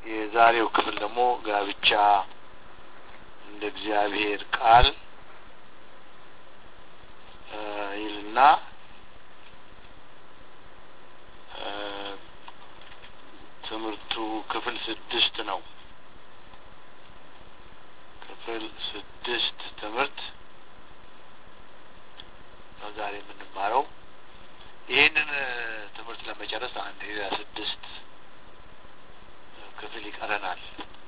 የዛሬው ክፍል ደግሞ ጋብቻ እንደ እግዚአብሔር ቃል ይልና ትምህርቱ ክፍል ስድስት ነው። ክፍል ስድስት ትምህርት ነው ዛሬ የምንማረው። ይህንን ትምህርት ለመጨረስ አንድ ሌላ ስድስት ክፍል ይቀረናል።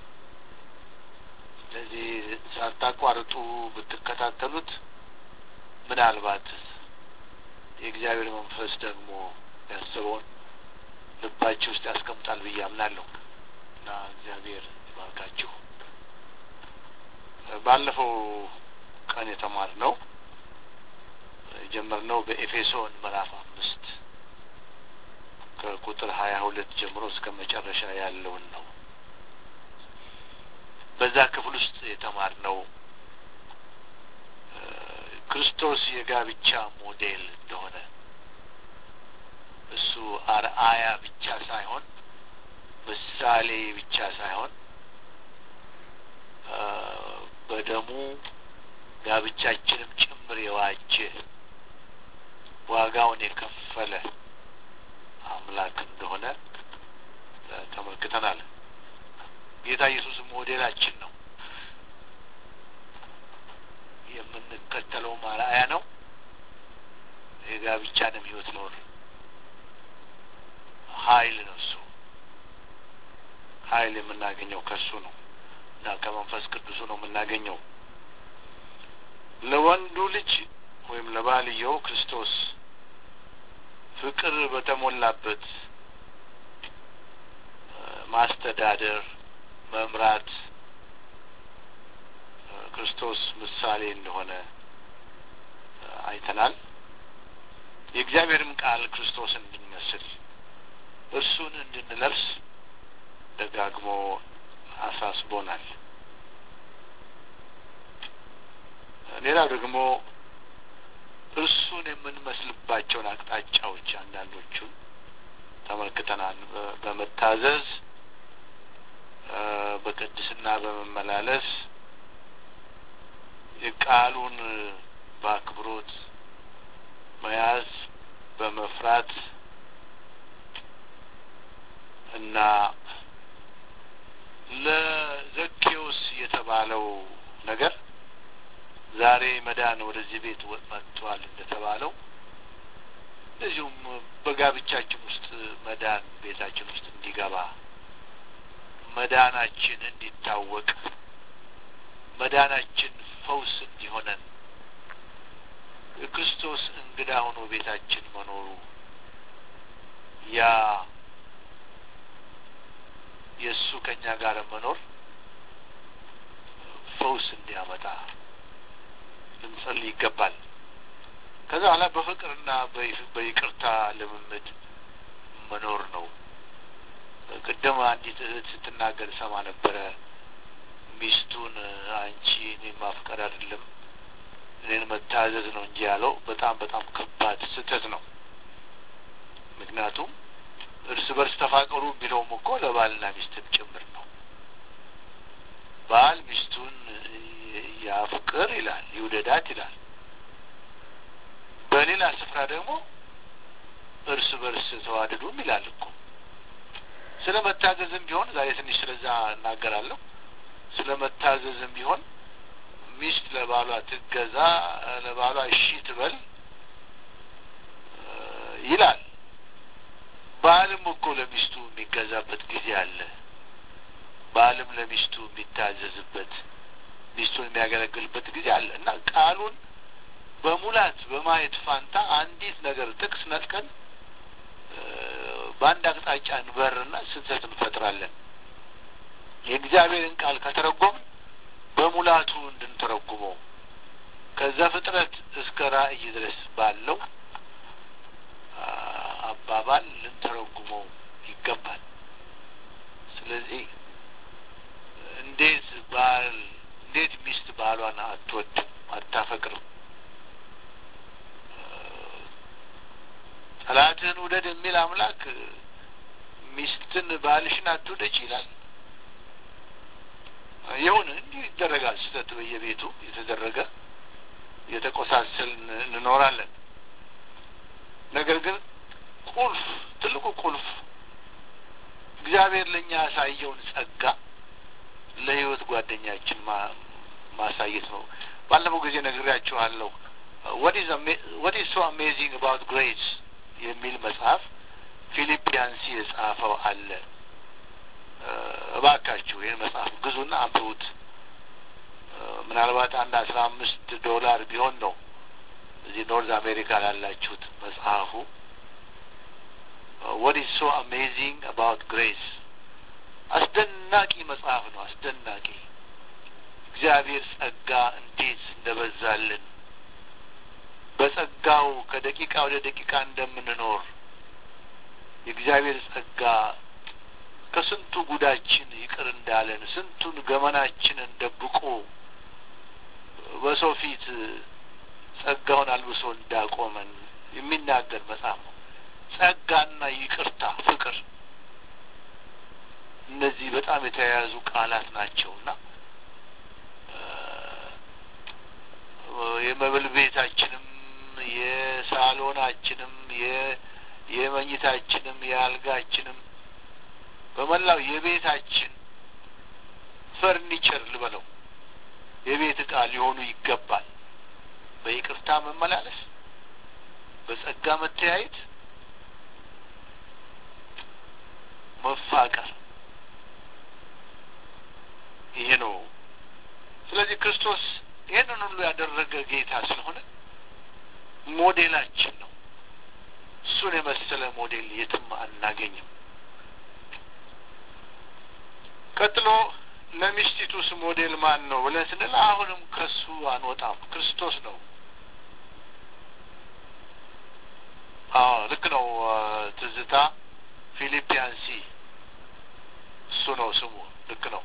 ስለዚህ ሳታቋርጡ ብትከታተሉት ምናልባት የእግዚአብሔር መንፈስ ደግሞ ያስበውን ልባችሁ ውስጥ ያስቀምጣል ብዬ አምናለሁ እና እግዚአብሔር ይባርካችሁ። ባለፈው ቀን የተማርነው የጀመርነው በኤፌሶን ምዕራፍ አምስት ከቁጥር ሀያ ሁለት ጀምሮ እስከ መጨረሻ ያለውን ነው። በዛ ክፍል ውስጥ የተማርነው ክርስቶስ የጋብቻ ሞዴል እንደሆነ እሱ አርአያ ብቻ ሳይሆን ምሳሌ ብቻ ሳይሆን በደሙ ጋብቻችንም ጭምር የዋጀ ዋጋውን የከፈለ አምላክ እንደሆነ ተመልክተናል። ጌታ ኢየሱስ ሞዴላችን ነው። የምንከተለው አርአያ ነው። የጋብቻንም ሕይወት ኖር ኃይል ነው። እሱ ኃይል የምናገኘው ከእሱ ነው እና ከመንፈስ ቅዱሱ ነው የምናገኘው። ለወንዱ ልጅ ወይም ለባልየው ክርስቶስ ፍቅር በተሞላበት ማስተዳደር፣ መምራት ክርስቶስ ምሳሌ እንደሆነ አይተናል። የእግዚአብሔርም ቃል ክርስቶስ እንድንመስል እርሱን እንድንለብስ ደጋግሞ አሳስቦናል። ሌላው ደግሞ እርሱን የምንመስልባቸውን አቅጣጫዎች አንዳንዶቹን ተመልክተናል። በመታዘዝ በቅድስና በመመላለስ የቃሉን በአክብሮት መያዝ በመፍራት እና ለዘኬዎስ የተባለው ነገር ዛሬ መዳን ወደዚህ ቤት መጥቷል እንደተባለው እንደዚሁም በጋብቻችን ውስጥ መዳን ቤታችን ውስጥ እንዲገባ መዳናችን እንዲታወቅ መዳናችን ፈውስ እንዲሆነን የክርስቶስ እንግዳ ሆኖ ቤታችን መኖሩ ያ የእሱ ከእኛ ጋር መኖር ፈውስ እንዲያመጣ ልንጸልይ ይገባል። ከዛ በኋላ በፍቅርና በይቅርታ ልምምድ መኖር ነው። ቅድም አንዲት እህት ስትናገር ሰማ ነበረ። ሚስቱን አንቺ እኔ ማፍቀር አይደለም እኔን መታዘዝ ነው እንጂ ያለው በጣም በጣም ከባድ ስህተት ነው። ምክንያቱም እርስ በርስ ተፋቀሩ ቢለውም እኮ ለባልና ሚስትም ጭምር ነው። ባል ሚስቱን ያፍቅር ይላል፣ ይውደዳት ይላል። በሌላ ስፍራ ደግሞ እርስ በርስ ተዋደዱም ይላል እኮ። ስለ መታዘዝም ቢሆን ዛሬ ትንሽ ስለዛ እናገራለሁ። ስለ መታዘዝም ቢሆን ሚስት ለባሏ ትገዛ፣ ለባሏ እሺ ትበል ይላል። ባልም እኮ ለሚስቱ የሚገዛበት ጊዜ አለ። ባልም ለሚስቱ የሚታዘዝበት ሚስቱን የሚያገለግልበት ጊዜ አለ እና ቃሉን በሙላት በማየት ፋንታ አንዲት ነገር ጥቅስ ነጥቀን በአንድ አቅጣጫ እንበርና ስህተት እንፈጥራለን። የእግዚአብሔርን ቃል ከተረጎምን በሙላቱ እንድንተረጉመው ከዛ ፍጥረት እስከ ራእይ ድረስ ባለው አባባል ልንተረጉመው ይገባል። ስለዚህ እንዴት ባል እንዴት ሚስት ባሏን አትወድም አታፈቅርም? ጠላትህን ውደድ የሚል አምላክ ሚስትን ባልሽን አትውደጅ ይላል። ይሁን እንዲህ ይደረጋል። ስህተት በየቤቱ የተደረገ የተቆሳሰልን እንኖራለን። ነገር ግን ቁልፍ ትልቁ ቁልፍ እግዚአብሔር ለእኛ ያሳየውን ጸጋ ለሕይወት ጓደኛችን ማሳየት ነው። ባለፈው ጊዜ ነግሬያችኋለሁ። ወት ኢዝ ሶ አሜዚንግ አባውት ግሬስ የሚል መጽሐፍ ፊሊፒያንሲ የጻፈው አለ። እባካችሁ ይህን መጽሐፍ ግዙና አንብቡት። ምናልባት አንድ አስራ አምስት ዶላር ቢሆን ነው እዚህ ኖርዝ አሜሪካ ላላችሁት መጽሐፉ ወት ኢዝ ሶ አሜዚንግ አባውት ግሬስ አስደናቂ መጽሐፍ ነው። አስደናቂ እግዚአብሔር ጸጋ እንዴት እንደበዛልን በጸጋው ከደቂቃ ወደ ደቂቃ እንደምንኖር የእግዚአብሔር ጸጋ ከስንቱ ጉዳችን ይቅር እንዳለን ስንቱን ገመናችንን ደብቆ በሰው ፊት ጸጋውን አልብሶ እንዳቆመን የሚናገር መጽሐፍ ነው። ጸጋና ይቅርታ፣ ፍቅር እነዚህ በጣም የተያያዙ ቃላት ናቸውና የመብል ቤታችንም የሳሎናችንም የመኝታችንም የአልጋችንም በመላው የቤታችን ፈርኒቸር ልበለው የቤት ዕቃ ሊሆኑ ይገባል። በይቅርታ መመላለስ፣ በጸጋ መተያየት፣ መፋቀር ይሄ ነው። ስለዚህ ክርስቶስ ይህንን ሁሉ ያደረገ ጌታ ስለሆነ ሞዴላችን ነው። እሱን የመሰለ ሞዴል የትም አናገኝም። ቀጥሎ ለሚስቲቱስ ሞዴል ማን ነው ብለን ስንል አሁንም ከሱ አንወጣም፣ ክርስቶስ ነው። አዎ ልክ ነው። ትዝታ ፊሊፒያንሲ እሱ ነው ስሙ። ልክ ነው።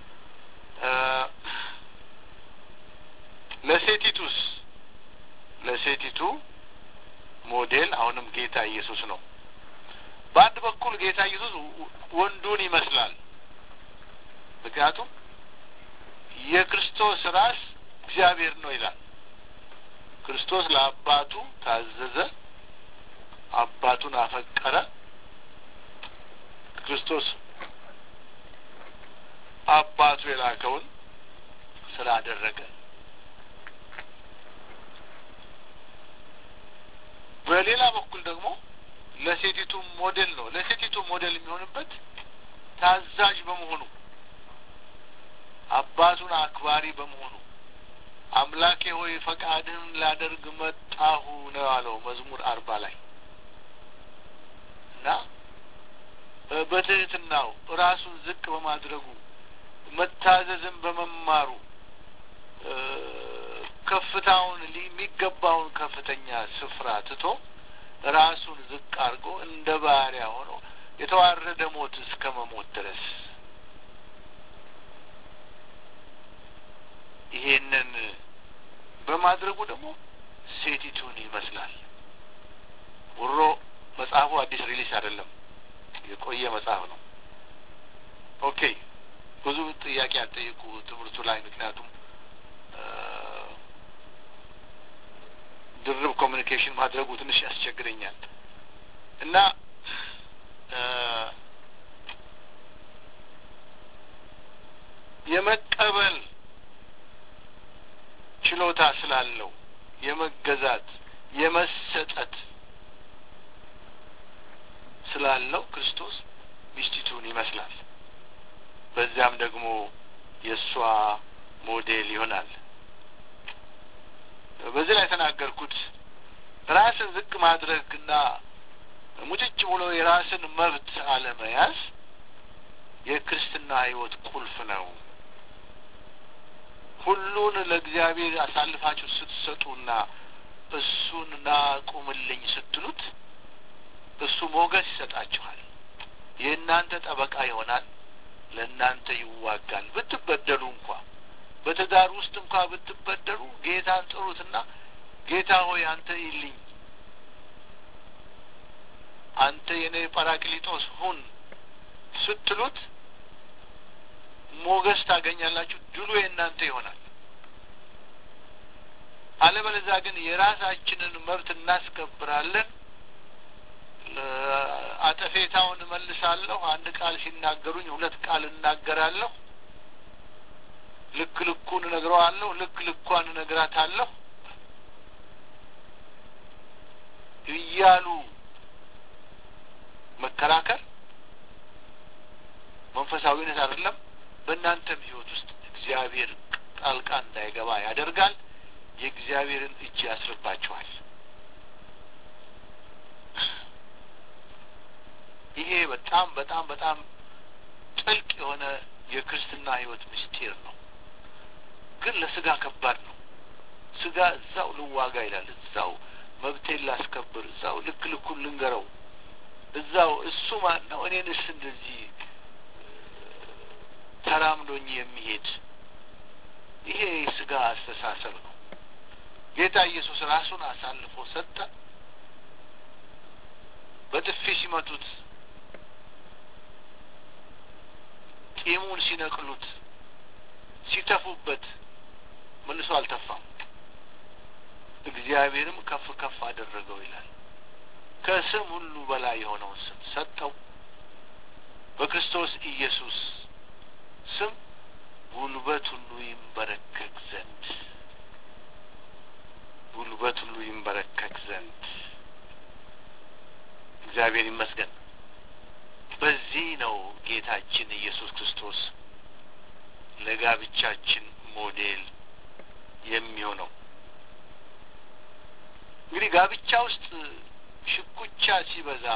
ለሴቲቱስ ለሴቲቱ ሞዴል አሁንም ጌታ ኢየሱስ ነው። በአንድ በኩል ጌታ ኢየሱስ ወንዱን ይመስላል። ምክንያቱም የክርስቶስ ራስ እግዚአብሔር ነው ይላል። ክርስቶስ ለአባቱ ታዘዘ፣ አባቱን አፈቀረ። ክርስቶስ አባቱ የላከውን ስራ አደረገ። በሌላ በኩል ደግሞ ለሴቲቱ ሞዴል ነው። ለሴቲቱ ሞዴል የሚሆንበት ታዛዥ በመሆኑ አባቱን አክባሪ በመሆኑ አምላኬ ሆይ ፈቃድህን ላደርግ መጣሁ ነው ያለው መዝሙር አርባ ላይ እና በትህትናው ራሱን ዝቅ በማድረጉ መታዘዝን በመማሩ ከፍታውን የሚገባውን ከፍተኛ ስፍራ ትቶ ራሱን ዝቅ አድርጎ እንደ ባሪያ ሆኖ የተዋረደ ሞት እስከ መሞት ድረስ ይሄንን በማድረጉ ደግሞ ሴቲቱን ይመስላል። ውሮ መጽሐፉ አዲስ ሪሊስ አይደለም፣ የቆየ መጽሐፍ ነው። ኦኬ ብዙ ጥያቄ አልጠየቁ ትምህርቱ ላይ ምክንያቱም ድርብ ኮሚኒኬሽን ማድረጉ ትንሽ ያስቸግረኛል እና የመቀበል ችሎታ ስላለው የመገዛት የመሰጠት ስላለው ክርስቶስ ሚስቲቱን ይመስላል። በዚያም ደግሞ የእሷ ሞዴል ይሆናል። በዚህ ላይ የተናገርኩት ራስን ዝቅ ማድረግና ሙጭጭ ብሎ የራስን መብት አለመያዝ የክርስትና ሕይወት ቁልፍ ነው። ሁሉን ለእግዚአብሔር አሳልፋችሁ ስትሰጡና እሱን ና ቁምልኝ ስትሉት እሱ ሞገስ ይሰጣችኋል። የእናንተ ጠበቃ ይሆናል። ለእናንተ ይዋጋል። ብትበደሉ እንኳ በትዳር ውስጥ እንኳ ብትበደሉ ጌታን ጥሩትና ጌታ ሆይ አንተ ይልኝ፣ አንተ የኔ ጳራቅሊጦስ ሁን ስትሉት ሞገስ ታገኛላችሁ። ድሉ የእናንተ ይሆናል። አለበለዚያ ግን የራሳችንን መብት እናስከብራለን። አጠፌታውን እመልሳለሁ። አንድ ቃል ሲናገሩኝ ሁለት ቃል እናገራለሁ። ልክ ልኩን እነግረዋለሁ፣ ልክ ልኳን እነግራታለሁ እያሉ መከራከር መንፈሳዊነት አይደለም። በእናንተም ሕይወት ውስጥ እግዚአብሔር ጣልቃ እንዳይገባ ያደርጋል። የእግዚአብሔርን እጅ ያስርባችኋል። ይሄ በጣም በጣም በጣም ጥልቅ የሆነ የክርስትና ሕይወት ምስጢር ነው። ግን ለስጋ ከባድ ነው። ስጋ እዛው ልዋጋ ይላል። እዛው መብቴን ላስከብር፣ እዛው ልክ ልኩን ልንገረው፣ እዛው እሱ ማን ነው እኔንስ እንደዚህ ተራምዶኝ የሚሄድ ይሄ ስጋ አስተሳሰብ ነው። ጌታ ኢየሱስ ራሱን አሳልፎ ሰጠ። በጥፊ ሲመቱት፣ ጢሙን ሲነቅሉት፣ ሲተፉበት መልሶ አልተፋም። እግዚአብሔርም ከፍ ከፍ አደረገው ይላል። ከስም ሁሉ በላይ የሆነውን ስም ሰጠው። በክርስቶስ ኢየሱስ ስም ጉልበት ሁሉ ይንበረከክ ዘንድ ጉልበት ሁሉ ይንበረከክ ዘንድ እግዚአብሔር ይመስገን። በዚህ ነው ጌታችን ኢየሱስ ክርስቶስ ለጋብቻችን ሞዴል የሚሆነው። እንግዲህ ጋብቻ ውስጥ ሽኩቻ ሲበዛ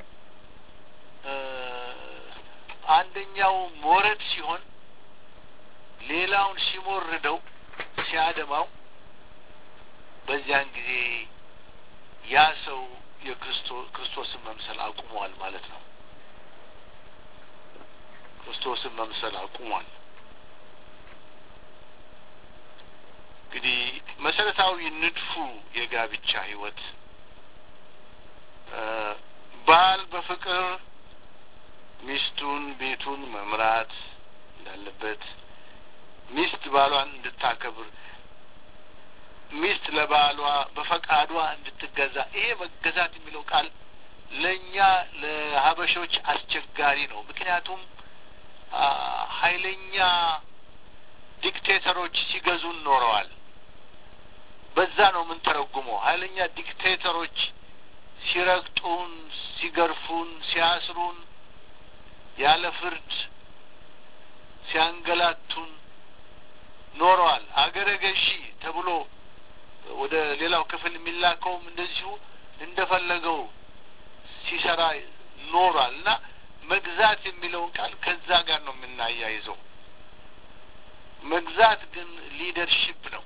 አንደኛው ሞረድ ሲሆን ሌላውን ሲሞርደው ሲያደማው በዚያን ጊዜ ያ ሰው የክርስቶስን መምሰል አቁሟል ማለት ነው። ክርስቶስን መምሰል አቁሟል። እንግዲህ መሰረታዊ ንድፉ የጋብቻ ሕይወት ባል በፍቅር ሚስቱን ቤቱን መምራት እንዳለበት፣ ሚስት ባሏን እንድታከብር፣ ሚስት ለባሏ በፈቃዷ እንድትገዛ። ይሄ መገዛት የሚለው ቃል ለእኛ ለሀበሾች አስቸጋሪ ነው። ምክንያቱም ኃይለኛ ዲክቴተሮች ሲገዙን ኖረዋል። በዛ ነው የምንተረጉመው። ኃይለኛ ዲክቴተሮች ሲረግጡን፣ ሲገርፉን፣ ሲያስሩን፣ ያለ ፍርድ ሲያንገላቱን ኖረዋል። አገረ ገዢ ተብሎ ወደ ሌላው ክፍል የሚላከውም እንደዚሁ እንደፈለገው ሲሰራ ኖሯል እና መግዛት የሚለውን ቃል ከዛ ጋር ነው የምናያይዘው። መግዛት ግን ሊደርሺፕ ነው።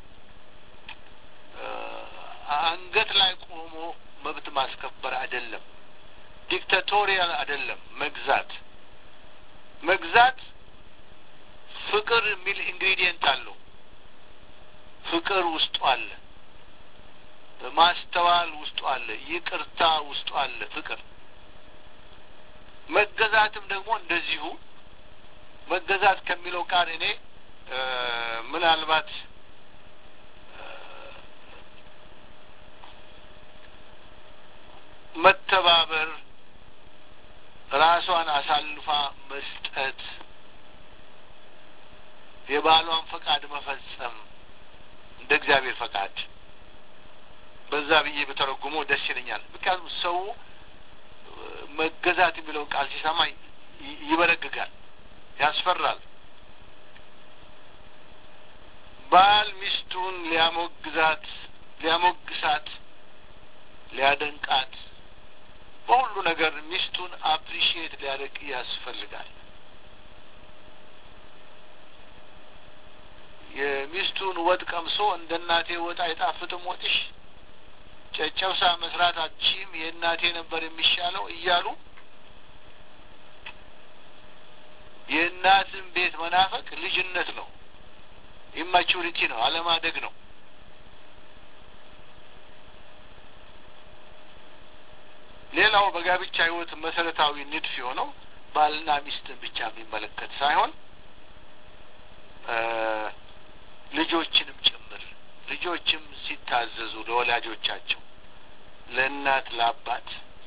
አንገት ላይ ቆሞ መብት ማስከበር አይደለም። ዲክታቶሪያል አይደለም። መግዛት መግዛት ፍቅር የሚል ኢንግሪዲየንት አለው። ፍቅር ውስጡ አለ። ማስተዋል ውስጡ አለ። ይቅርታ ውስጡ አለ። ፍቅር መገዛትም ደግሞ እንደዚሁ መገዛት ከሚለው ቃል እኔ ምናልባት መተባበር፣ ራሷን አሳልፋ መስጠት፣ የባሏን ፈቃድ መፈጸም እንደ እግዚአብሔር ፈቃድ በዛ ብዬ በተረጉሞ ደስ ይለኛል። ምክንያቱም ሰው መገዛት የሚለውን ቃል ሲሰማ ይበረግጋል፣ ያስፈራል። ባል ሚስቱን ሊያሞግዛት፣ ሊያሞግሳት፣ ሊያደንቃት በሁሉ ነገር ሚስቱን አፕሪሺየት ሊያደርግ ያስፈልጋል። የሚስቱን ወጥ ቀምሶ እንደ እናቴ ወጥ አይጣፍጥም ወጥሽ ጨጨብሳ መስራት አትችይም፣ የእናቴ ነበር የሚሻለው እያሉ የእናትን ቤት መናፈቅ ልጅነት ነው፣ ኢማቹሪቲ ነው፣ አለማደግ ነው። ሌላው በጋብቻ ሕይወት መሰረታዊ ንድፍ የሆነው ባልና ሚስትን ብቻ የሚመለከት ሳይሆን ልጆችንም ጭምር ልጆችም ሲታዘዙ ለወላጆቻቸው ለእናት ለአባት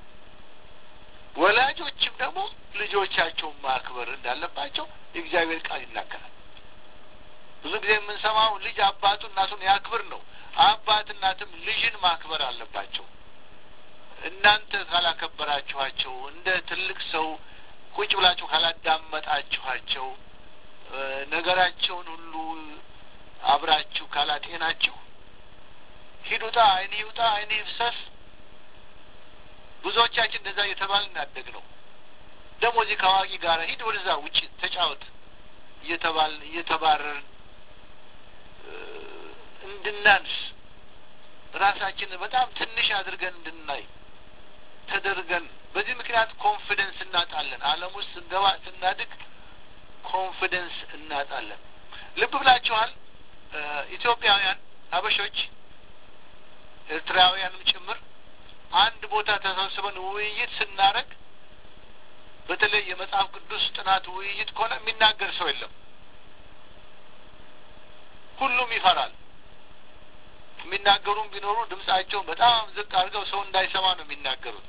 ወላጆችም ደግሞ ልጆቻቸውን ማክበር እንዳለባቸው የእግዚአብሔር ቃል ይናገራል። ብዙ ጊዜ የምንሰማው ልጅ አባቱ እናቱን ያክብር ነው። አባት እናትም ልጅን ማክበር አለባቸው። እናንተ ካላከበራችኋቸው፣ እንደ ትልቅ ሰው ቁጭ ብላችሁ ካላዳመጣችኋቸው፣ ነገራቸውን ሁሉ አብራችሁ ካላጤናችሁ ሂድ ውጣ፣ ዓይንህ ይውጣ፣ ዓይንህ ይፍሰስ ብዙዎቻችን እንደዛ እየተባልን ያደግ ነው። ደግሞ እዚህ ከአዋቂ ጋር ሂድ ወደዛ ውጭ ተጫወት እየተባልን እየተባረርን እንድናንስ ራሳችንን በጣም ትንሽ አድርገን እንድናይ ተደርገን በዚህ ምክንያት ኮንፊደንስ እናጣለን። ዓለም ውስጥ ስንገባ ስናድግ ኮንፊደንስ እናጣለን። ልብ ብላችኋል። ኢትዮጵያውያን አበሾች፣ ኤርትራውያንም ጭምር አንድ ቦታ ተሰብስበን ውይይት ስናደርግ በተለይ የመጽሐፍ ቅዱስ ጥናት ውይይት ከሆነ የሚናገር ሰው የለም። ሁሉም ይፈራል። የሚናገሩም ቢኖሩ ድምጻቸውን በጣም ዝቅ አድርገው ሰው እንዳይሰማ ነው የሚናገሩት።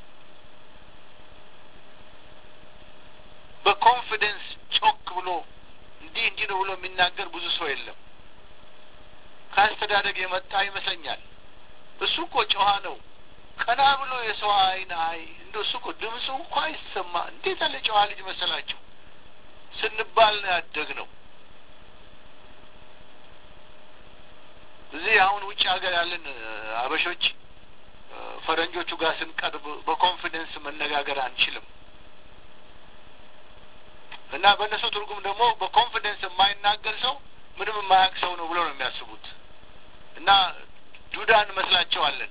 በኮንፊደንስ ጮክ ብሎ እንዲህ እንዲህ ነው ብሎ የሚናገር ብዙ ሰው የለም። ከአስተዳደግ የመጣ ይመስለኛል። እሱ እኮ ጨዋ ነው ቀና ብሎ የሰው አይን አይ እንደ እሱ እኮ ድምፁ እንኳ አይሰማ እንዴት ያለ ጨዋ ልጅ መሰላችሁ ስንባል ነው ያደግ ነው። እዚህ አሁን ውጭ ሀገር ያለን አበሾች ፈረንጆቹ ጋር ስንቀርብ በኮንፊደንስ መነጋገር አንችልም እና በእነሱ ትርጉም ደግሞ በኮንፊደንስ የማይናገር ሰው ምንም የማያውቅ ሰው ነው ብሎ ነው የሚያስቡት እና ዱዳ እንመስላቸዋለን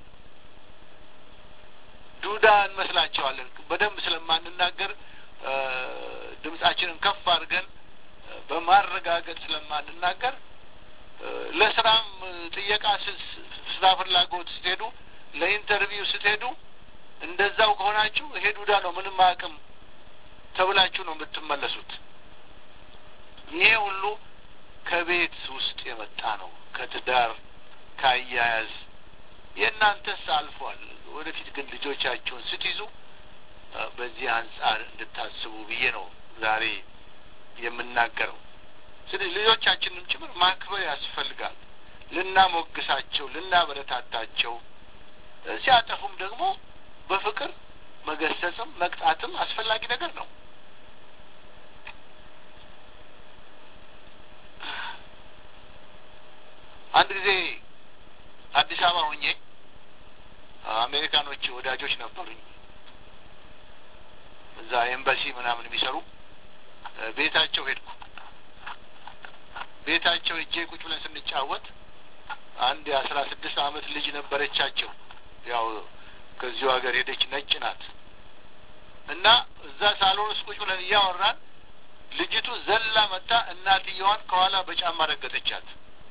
ዱዳ እንመስላቸዋለን። በደንብ ስለማንናገር ድምጻችንን ከፍ አድርገን በማረጋገጥ ስለማንናገር ለስራም ጥየቃ ስራ ፍላጎት ስትሄዱ፣ ለኢንተርቪው ስትሄዱ እንደዛው ከሆናችሁ ይሄ ዱዳ ነው ምንም አቅም ተብላችሁ ነው የምትመለሱት። ይሄ ሁሉ ከቤት ውስጥ የመጣ ነው፣ ከትዳር ከአያያዝ። የእናንተስ አልፏል። ወደፊት ግን ልጆቻችሁን ስትይዙ በዚህ አንጻር እንድታስቡ ብዬ ነው ዛሬ የምናገረው። ስለዚህ ልጆቻችንም ጭምር ማክበር ያስፈልጋል። ልናሞግሳቸው፣ ልናበረታታቸው፣ ሲያጠፉም ደግሞ በፍቅር መገሰጽም መቅጣትም አስፈላጊ ነገር ነው። አንድ ጊዜ አዲስ አበባ ሆኜ አሜሪካኖች ወዳጆች ነበሩኝ። እዛ ኤምባሲ ምናምን የሚሰሩ ቤታቸው ሄድኩ። ቤታቸው እጄ ቁጭ ብለን ስንጫወት አንድ የአስራ ስድስት አመት ልጅ ነበረቻቸው። ያው ከዚሁ ሀገር ሄደች፣ ነጭ ናት። እና እዛ ሳሎን ውስጥ ቁጭ ብለን እያወራን ልጅቱ ዘላ መጣ እናትየዋን ከኋላ በጫማ ረገጠቻት።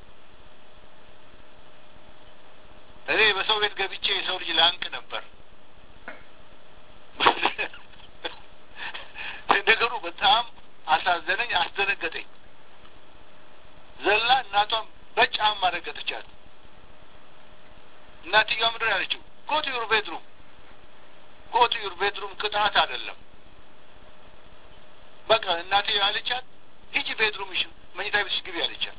እኔ በሰው ቤት ገብቼ የሰው ልጅ ላንቅ ነበር። ነገሩ በጣም አሳዘነኝ፣ አስደነገጠኝ። ዘላ እናቷን በጫማ ረገጠቻት። እናትየዋ ምንድን ያለችው? ጎቱ ዩር ቤድሩም፣ ጎቱ ዩር ቤድሩም ቅጣት አይደለም። በቃ እናትየዋ ያለቻት ሂጂ ቤድሩምሽ፣ መኝታ ቤትሽ ግቢ ያለቻት።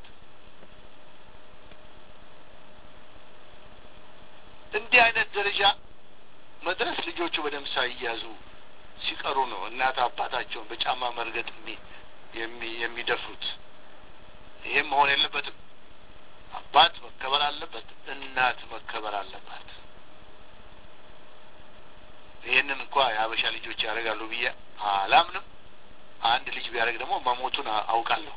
እንዲህ አይነት ደረጃ መድረስ ልጆቹ በደንብ ሳይያዙ ሲቀሩ ነው እናት አባታቸውን በጫማ መርገጥ የሚደፍሩት። ይህም መሆን የለበትም። አባት መከበር አለበት፣ እናት መከበር አለባት። ይህንን እንኳ የሀበሻ ልጆች ያደርጋሉ ብዬ አላምንም። አንድ ልጅ ቢያደርግ ደግሞ መሞቱን አውቃለሁ።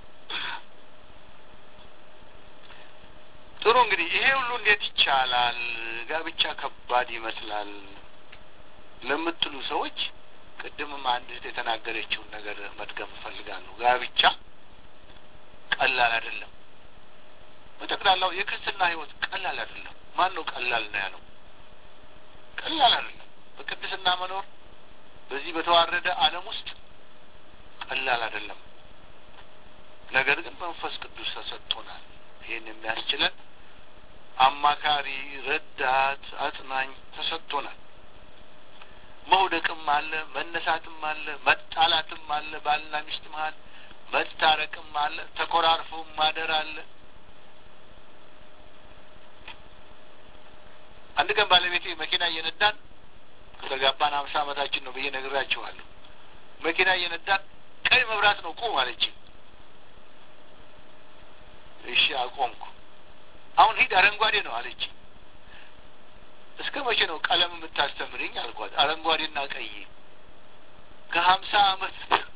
ጥሩ እንግዲህ ይሄ ሁሉ እንዴት ይቻላል? ጋብቻ ከባድ ይመስላል ለምትሉ ሰዎች ቅድምም አንድ እህት የተናገረችውን ነገር መድገም እፈልጋለሁ። ጋብቻ ቀላል አይደለም። በጠቅላላው የክርስትና ሕይወት ቀላል አይደለም። ማን ነው ቀላል ነው ያለው? ቀላል አይደለም። በቅድስና መኖር በዚህ በተዋረደ ዓለም ውስጥ ቀላል አይደለም። ነገር ግን መንፈስ ቅዱስ ተሰጥቶናል። ይህን የሚያስችለን አማካሪ፣ ረዳት፣ አጽናኝ ተሰጥቶናል። መውደቅም አለ፣ መነሳትም አለ፣ መጣላትም አለ፣ ባልና ሚስት መሀል መታረቅም አለ፣ ተኮራርፎ ማደር አለ። አንድ ቀን ባለቤቴ መኪና እየነዳን ከተጋባን ሀምሳ ዓመታችን ነው ብዬ ነግራችኋለሁ። መኪና እየነዳን ቀይ መብራት ነው ቁም አለችኝ። እሺ አቆምኩ። አሁን ሂድ አረንጓዴ ነው አለችኝ። እስከ መቼ ነው ቀለም የምታስተምርኝ አልኳት። አረንጓዴና ቀይ ከሀምሳ ዓመት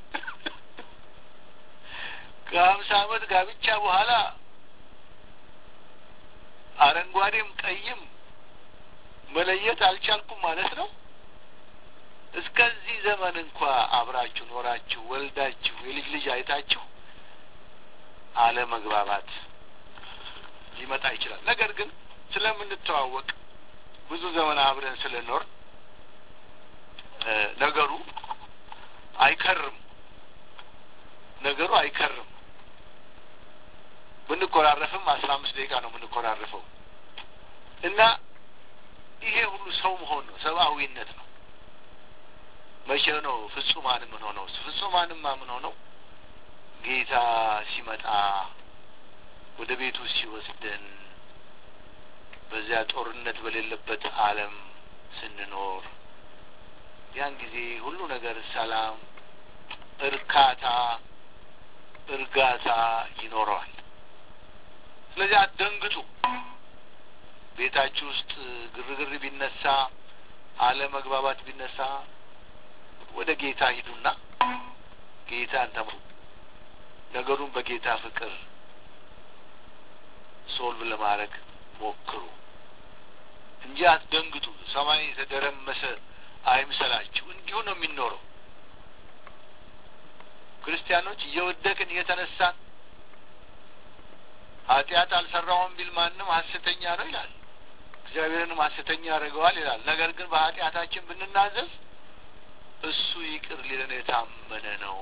ከሀምሳ ዓመት ጋብቻ በኋላ አረንጓዴም ቀይም መለየት አልቻልኩም ማለት ነው። እስከዚህ ዘመን እንኳ አብራችሁ ኖራችሁ ወልዳችሁ የልጅ ልጅ አይታችሁ አለመግባባት ሊመጣ ይችላል። ነገር ግን ስለምንተዋወቅ ብዙ ዘመን አብረን ስለኖር ነገሩ አይከርም። ነገሩ አይከርም። ብንኮራረፍም አስራ አምስት ደቂቃ ነው የምንኮራረፈው እና ይሄ ሁሉ ሰው መሆን ነው፣ ሰብአዊነት ነው። መቼ ነው ፍጹማን ምን ሆነው? ፍጹማንማ ምን ሆነው? ጌታ ሲመጣ ወደ ቤቱ ሲወስደን በዚያ ጦርነት በሌለበት ዓለም ስንኖር ያን ጊዜ ሁሉ ነገር ሰላም፣ እርካታ፣ እርጋታ ይኖረዋል። ስለዚህ አትደንግጡ። ቤታችሁ ውስጥ ግርግር ቢነሳ፣ አለመግባባት ቢነሳ ወደ ጌታ ሂዱና ጌታን ተምሩ። ነገሩን በጌታ ፍቅር ሶልቭ ለማድረግ ሞክሩ እንጂ አትደንግጡ። ሰማይ የተደረመሰ አይምሰላችሁ። እንዲሁ ነው የሚኖረው። ክርስቲያኖች እየወደቅን እየተነሳን ኃጢአት አልሰራውም ቢል ማንም ሐሰተኛ ነው ይላል። እግዚአብሔርንም ሐሰተኛ ያደርገዋል ይላል። ነገር ግን በኃጢአታችን ብንናዘዝ እሱ ይቅር ሊለን የታመነ ነው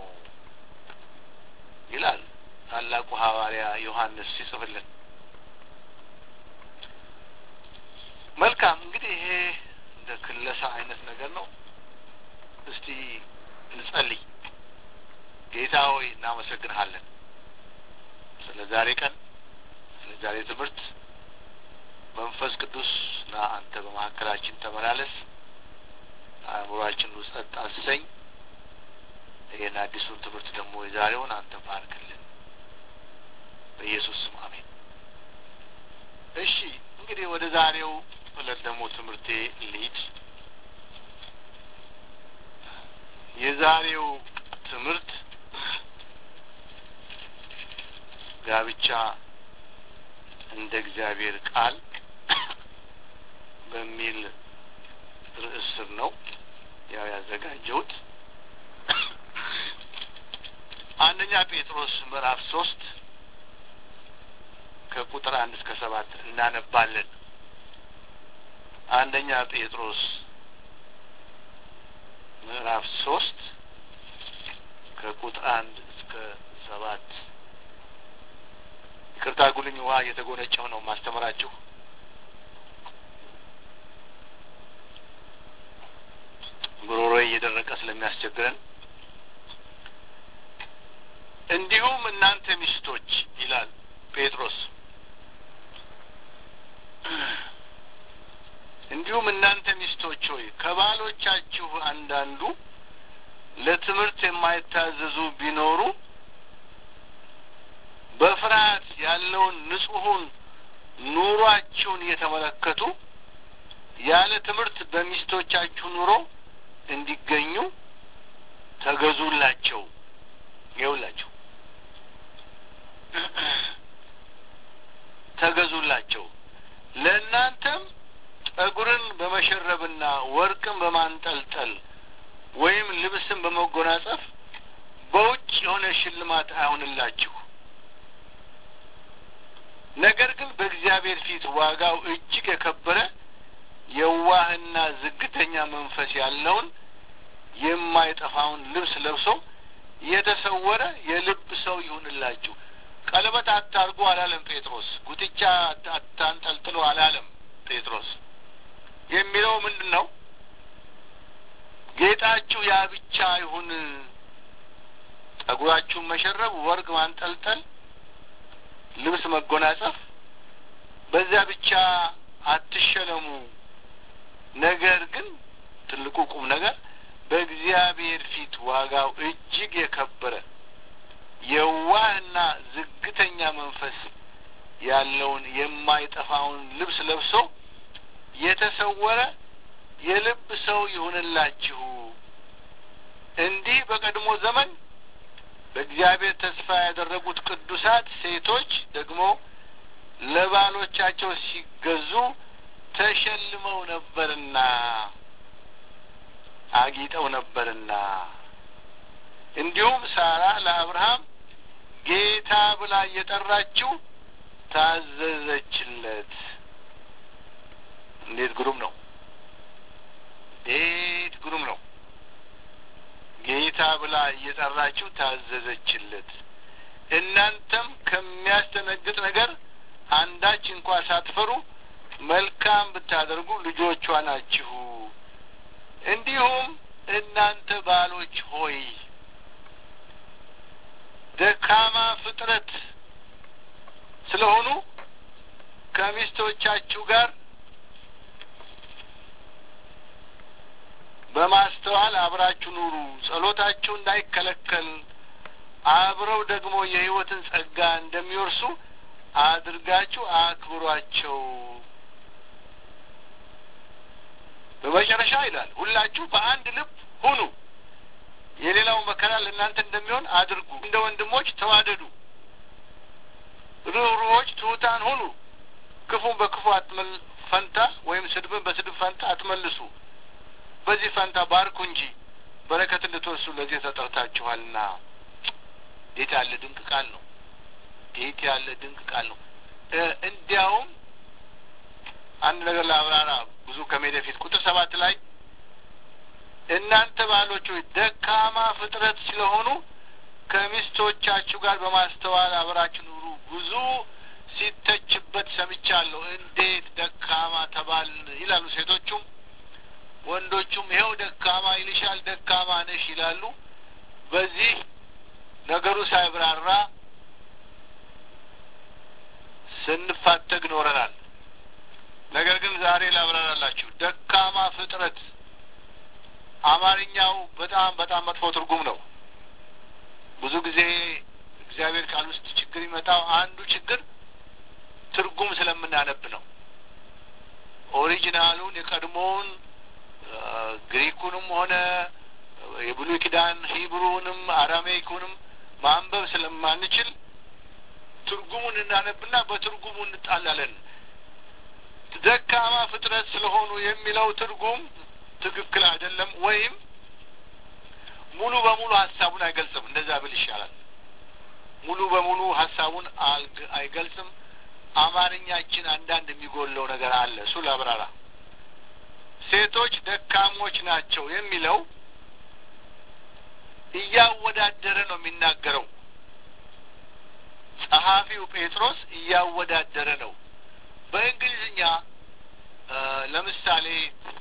ይላል ታላቁ ሐዋርያ ዮሐንስ ሲጽፍልን። መልካም እንግዲህ ይሄ እንደ ክለሳ አይነት ነገር ነው። እስቲ እንጸልይ። ጌታ ሆይ እናመሰግንሃለን ስለ ዛሬ ቀን፣ ስለ ዛሬ ትምህርት። መንፈስ ቅዱስ ና አንተ በመካከላችን ተመላለስ፣ አእምሯችን ውስጥ ጸጥ አሰኝ። ይህን አዲሱን ትምህርት ደግሞ የዛሬውን አንተ ባርክልን፣ በኢየሱስ ስም አሜን። እሺ እንግዲህ ወደ ዛሬው እለት ደግሞ ትምህርቴ ልሂድ። የዛሬው ትምህርት ጋብቻ እንደ እግዚአብሔር ቃል በሚል ርዕስ ስር ነው ያው ያዘጋጀሁት። አንደኛ ጴጥሮስ ምዕራፍ ሶስት ከቁጥር አንድ እስከ ሰባት እናነባለን። አንደኛ ጴጥሮስ ምዕራፍ ሶስት ከቁጥር አንድ እስከ ሰባት ይቅርታ ጉልኝ ውሃ እየተጎነጨሁ ነው ማስተምራችሁ። ጉሮሮ እየደረቀ ስለሚያስቸግረን እንዲሁም እናንተ ሚስቶች ይላል ጴጥሮስ እንዲሁም እናንተ ሚስቶች ሆይ ከባሎቻችሁ አንዳንዱ ለትምህርት የማይታዘዙ ቢኖሩ በፍርሃት ያለውን ንጹሑን ኑሯችሁን እየተመለከቱ ያለ ትምህርት በሚስቶቻችሁ ኑሮ እንዲገኙ ተገዙላቸው። ይኸውላቸው ተገዙላቸው። ለእናንተም ጠጉርን በመሸረብና ወርቅን በማንጠልጠል ወይም ልብስን በመጎናጸፍ በውጭ የሆነ ሽልማት አይሆንላችሁ። ነገር ግን በእግዚአብሔር ፊት ዋጋው እጅግ የከበረ የዋህና ዝግተኛ መንፈስ ያለውን የማይጠፋውን ልብስ ለብሶ የተሰወረ የልብ ሰው ይሁንላችሁ። ቀለበት አታርጉ አላለም ጴጥሮስ። ጉትቻ አታንጠልጥሎ አላለም ጴጥሮስ። የሚለው ምንድን ነው? ጌጣችሁ ያ ብቻ ይሁን። ጠጉራችሁን መሸረብ፣ ወርቅ ማንጠልጠል፣ ልብስ መጎናጸፍ፣ በዚያ ብቻ አትሸለሙ። ነገር ግን ትልቁ ቁም ነገር በእግዚአብሔር ፊት ዋጋው እጅግ የከበረ የዋህና ዝግተኛ መንፈስ ያለውን የማይጠፋውን ልብስ ለብሶ የተሰወረ የልብ ሰው ይሁንላችሁ። እንዲህ በቀድሞ ዘመን በእግዚአብሔር ተስፋ ያደረጉት ቅዱሳት ሴቶች ደግሞ ለባሎቻቸው ሲገዙ ተሸልመው ነበርና አጊጠው ነበርና እንዲሁም ሳራ ለአብርሃም ጌታ ብላ እየጠራችው ታዘዘችለት። እንዴት ግሩም ነው! እንዴት ግሩም ነው! ጌታ ብላ እየጠራችው ታዘዘችለት። እናንተም ከሚያስደነግጥ ነገር አንዳች እንኳ ሳትፈሩ መልካም ብታደርጉ ልጆቿ ናችሁ። እንዲሁም እናንተ ባሎች ሆይ ደካማ ፍጥረት ስለሆኑ ከሚስቶቻችሁ ጋር በማስተዋል አብራችሁ ኑሩ። ጸሎታችሁ እንዳይከለከል አብረው ደግሞ የሕይወትን ጸጋ እንደሚወርሱ አድርጋችሁ አክብሯቸው። በመጨረሻ ይላል ሁላችሁ በአንድ ልብ ሁኑ፣ የሌላው መከራ ለእናንተ እንደሚሆን አድርጉ። እንደ ወንድሞች ተዋደዱ፣ ርኅሩኆች፣ ትሑታን ሁኑ። ክፉን በክፉ አትመል ፈንታ ወይም ስድብን በስድብ ፈንታ አትመልሱ። በዚህ ፈንታ ባርኩ እንጂ በረከት እንድትወርሱ ለዚህ ተጠርታችኋልና። እንዴት ያለ ድንቅ ቃል ነው! እንዴት ያለ ድንቅ ቃል ነው! እንዲያውም አንድ ነገር ለአብራራ ብዙ ከሜደ ፊት ቁጥር ሰባት ላይ እናንተ ባሎች ሆይ ደካማ ፍጥረት ስለሆኑ ከሚስቶቻችሁ ጋር በማስተዋል አብራችሁ ኑሩ። ብዙ ሲተችበት ሰምቻለሁ። እንዴት ደካማ ተባልን ይላሉ ሴቶቹም ወንዶቹም ይኸው ደካማ ይልሻል፣ ደካማ ነሽ ይላሉ። በዚህ ነገሩ ሳይብራራ ስንፋተግ ኖረናል። ነገር ግን ዛሬ ላብራራላችሁ። ደካማ ፍጥረት አማርኛው በጣም በጣም መጥፎ ትርጉም ነው። ብዙ ጊዜ እግዚአብሔር ቃል ውስጥ ችግር ይመጣው አንዱ ችግር ትርጉም ስለምናነብ ነው። ኦሪጂናሉን የቀድሞውን ግሪኩንም ሆነ የብሉይ ኪዳን ሂብሩንም አራሜይኩንም ማንበብ ስለማንችል ትርጉሙን እናነብና በትርጉሙ እንጣላለን። ደካማ ፍጥረት ስለሆኑ የሚለው ትርጉም ትክክል አይደለም፣ ወይም ሙሉ በሙሉ ሀሳቡን አይገልጽም። እንደዛ ብል ይሻላል። ሙሉ በሙሉ ሀሳቡን አይገልጽም። አማርኛችን አንዳንድ የሚጎለው ነገር አለ። እሱ ላብራራ። ሴቶች ደካሞች ናቸው የሚለው እያወዳደረ ነው የሚናገረው። ጸሐፊው ጴጥሮስ እያወዳደረ ነው። በእንግሊዝኛ ለምሳሌ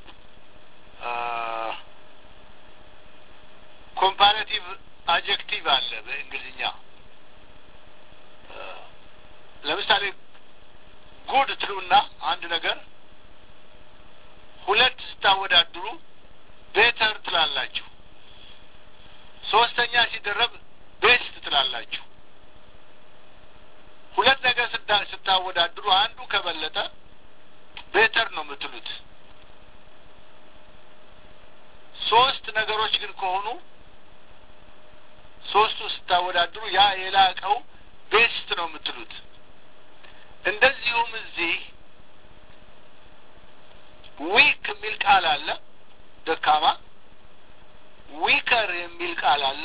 ኮምፓራቲቭ አጀክቲቭ አለ በእንግሊዝኛ። ለምሳሌ ጉድ ትሉና አንድ ነገር ሁለት ስታወዳድሩ ቤተር ትላላችሁ። ሶስተኛ ሲደረብ ቤስት ትላላችሁ። ሁለት ነገር ስታወዳድሩ አንዱ ከበለጠ ቤተር ነው የምትሉት። ሶስት ነገሮች ግን ከሆኑ ሶስቱ ስታወዳድሩ ያ የላቀው ቤስት ነው የምትሉት። እንደዚሁም እዚህ ዊክ የሚል ቃል አለ፣ ደካማ። ዊከር የሚል ቃል አለ።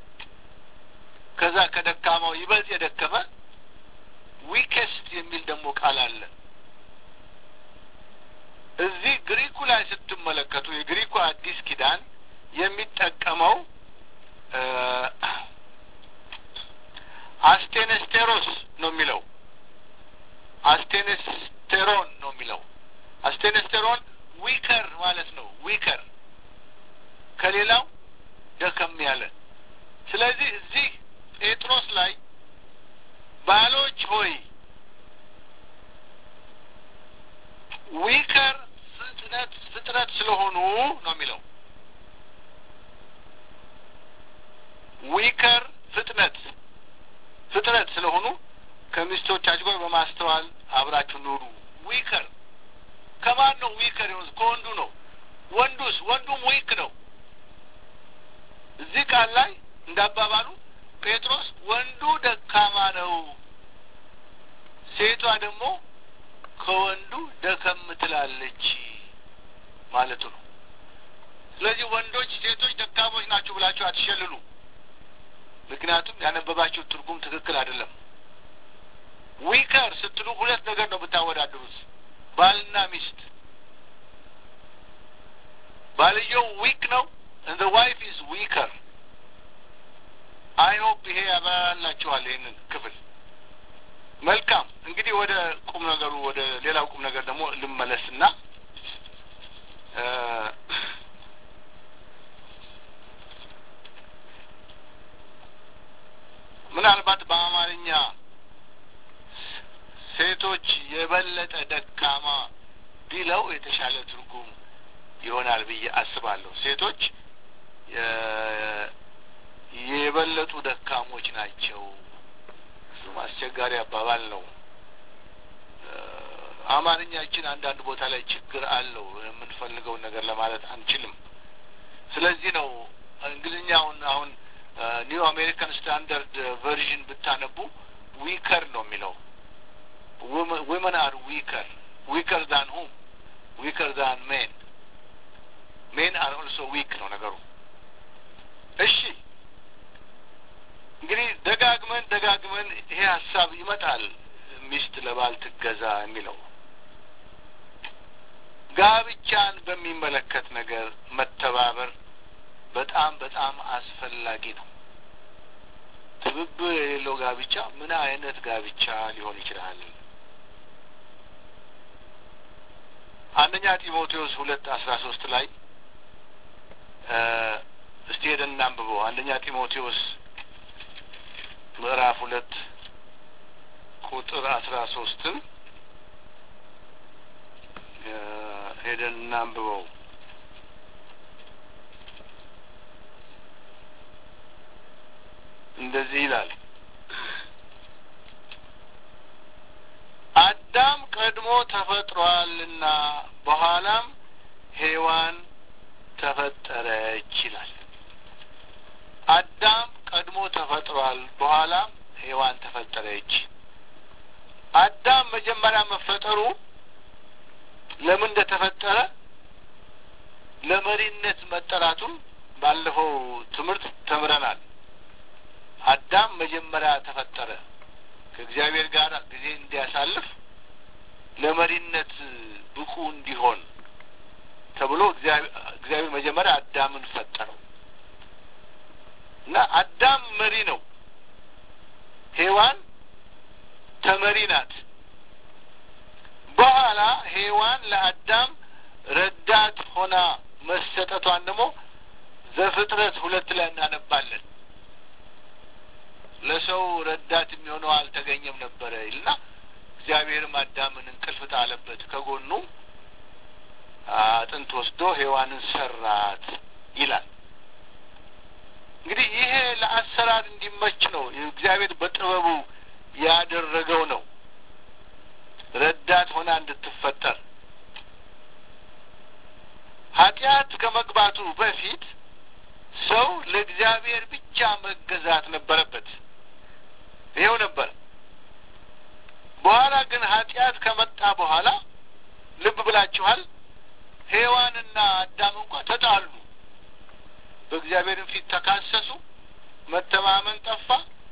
ከዛ ከደካማው ይበልጥ የደከመ ዊኬስት የሚል ደግሞ ቃል አለ። እዚህ ግሪኩ ላይ ስትመለከቱ የግሪኩ አዲስ ኪዳን የሚጠቀመው አስቴነስቴሮስ ነው የሚለው አስቴነስቴሮን ነው የሚለው አስቴነስቴሮን ዊከር ማለት ነው። ዊከር ከሌላው ደከም ያለ። ስለዚህ እዚህ ጴጥሮስ ላይ ባሎች ሆይ ዊከር ፍጥነት ፍጥረት ስለሆኑ ነው የሚለው ዊከር ፍጥነት ፍጥረት ስለሆኑ ከሚስቶቻችሁ ጋር በማስተዋል አብራችሁ ኑሩ። ዊከር ከማን ነው ዊከር የሆኑት? ከወንዱ ነው። ወንዱስ? ወንዱም ዊክ ነው። እዚህ ቃል ላይ እንዳባባሉ ጴጥሮስ ወንዱ ደካማ ነው፣ ሴቷ ደግሞ ከወንዱ ደከም ትላለች ማለቱ ነው። ስለዚህ ወንዶች ሴቶች ደካሞች ናችሁ ብላችሁ አትሸልሉ። ምክንያቱም ያነበባችሁ ትርጉም ትክክል አይደለም። ዊከር ስትሉ ሁለት ነገር ነው ብታወዳድሩት፣ ባልና ሚስት። ባልየው ዊክ ነው እንደ ዋይፍ ኢዝ ዊከር። አይ ሆፕ ይሄ ያበራላችኋል ይህንን ክፍል። መልካም እንግዲህ ወደ ቁም ነገሩ ወደ ሌላው ቁም ነገር ደግሞ ልመለስና ምናልባት በአማርኛ ሴቶች የበለጠ ደካማ ቢለው የተሻለ ትርጉም ይሆናል ብዬ አስባለሁ። ሴቶች የበለጡ ደካሞች ናቸው። እሱም አስቸጋሪ አባባል ነው። አማርኛችን አንዳንድ ቦታ ላይ ችግር አለው። የምንፈልገውን ነገር ለማለት አንችልም። ስለዚህ ነው እንግሊዝኛውን አሁን ኒው አሜሪካን ስታንዳርድ ቨርዥን ብታነቡ ዊከር ነው የሚለው። ዊመን አር ዊከር ዊከር ዛን ሁም ዊከር ዛን ሜን ሜን አር ኦልሶ ዊክ ነው ነገሩ። እሺ እንግዲህ ደጋግመን ደጋግመን ይሄ ሀሳብ ይመጣል። ሚስት ለባል ትገዛ የሚለው ጋብቻን በሚመለከት ነገር መተባበር በጣም በጣም አስፈላጊ ነው። ትብብር የሌለው ጋብቻ ምን አይነት ጋብቻ ሊሆን ይችላል? አንደኛ ጢሞቴዎስ ሁለት አስራ ሶስት ላይ እስቲ ሄደን እናንብበው። አንደኛ ጢሞቴዎስ ምዕራፍ ሁለት ቁጥር አስራ ሶስትን ሄደን እናንብበው። እንደዚህ ይላል። አዳም ቀድሞ ተፈጥሯልና በኋላም ሔዋን ተፈጠረች ይላል። አዳም ቀድሞ ተፈጥሯል፣ በኋላም ሔዋን ተፈጠረች። አዳም መጀመሪያ መፈጠሩ ለምን እንደተፈጠረ ለመሪነት መጠራቱን ባለፈው ትምህርት ተምረናል። አዳም መጀመሪያ ተፈጠረ ከእግዚአብሔር ጋር ጊዜ እንዲያሳልፍ ለመሪነት ብቁ እንዲሆን ተብሎ እግዚአብሔር መጀመሪያ አዳምን ፈጠረው እና አዳም መሪ ነው። ሔዋን ተመሪ ናት። በኋላ ሔዋን ለአዳም ረዳት ሆና መሰጠቷን ደግሞ ዘፍጥረት ሁለት ላይ እናነባለን። ለሰው ረዳት የሚሆነው አልተገኘም ነበረ ይልና እግዚአብሔርም አዳምን እንቅልፍ ጣለበት፣ ከጎኑ አጥንት ወስዶ ሔዋንን ሰራት ይላል። እንግዲህ ይሄ ለአሰራር እንዲመች ነው እግዚአብሔር በጥበቡ ያደረገው ነው። ረዳት ሆና እንድትፈጠር ኃጢአት ከመግባቱ በፊት ሰው ለእግዚአብሔር ብቻ መገዛት ነበረበት። ይኸው ነበር። በኋላ ግን ኃጢአት ከመጣ በኋላ ልብ ብላችኋል፣ ሔዋንና አዳም እንኳ ተጣሉ። በእግዚአብሔርም ፊት ተካሰሱ። መተማመን ጠፋ።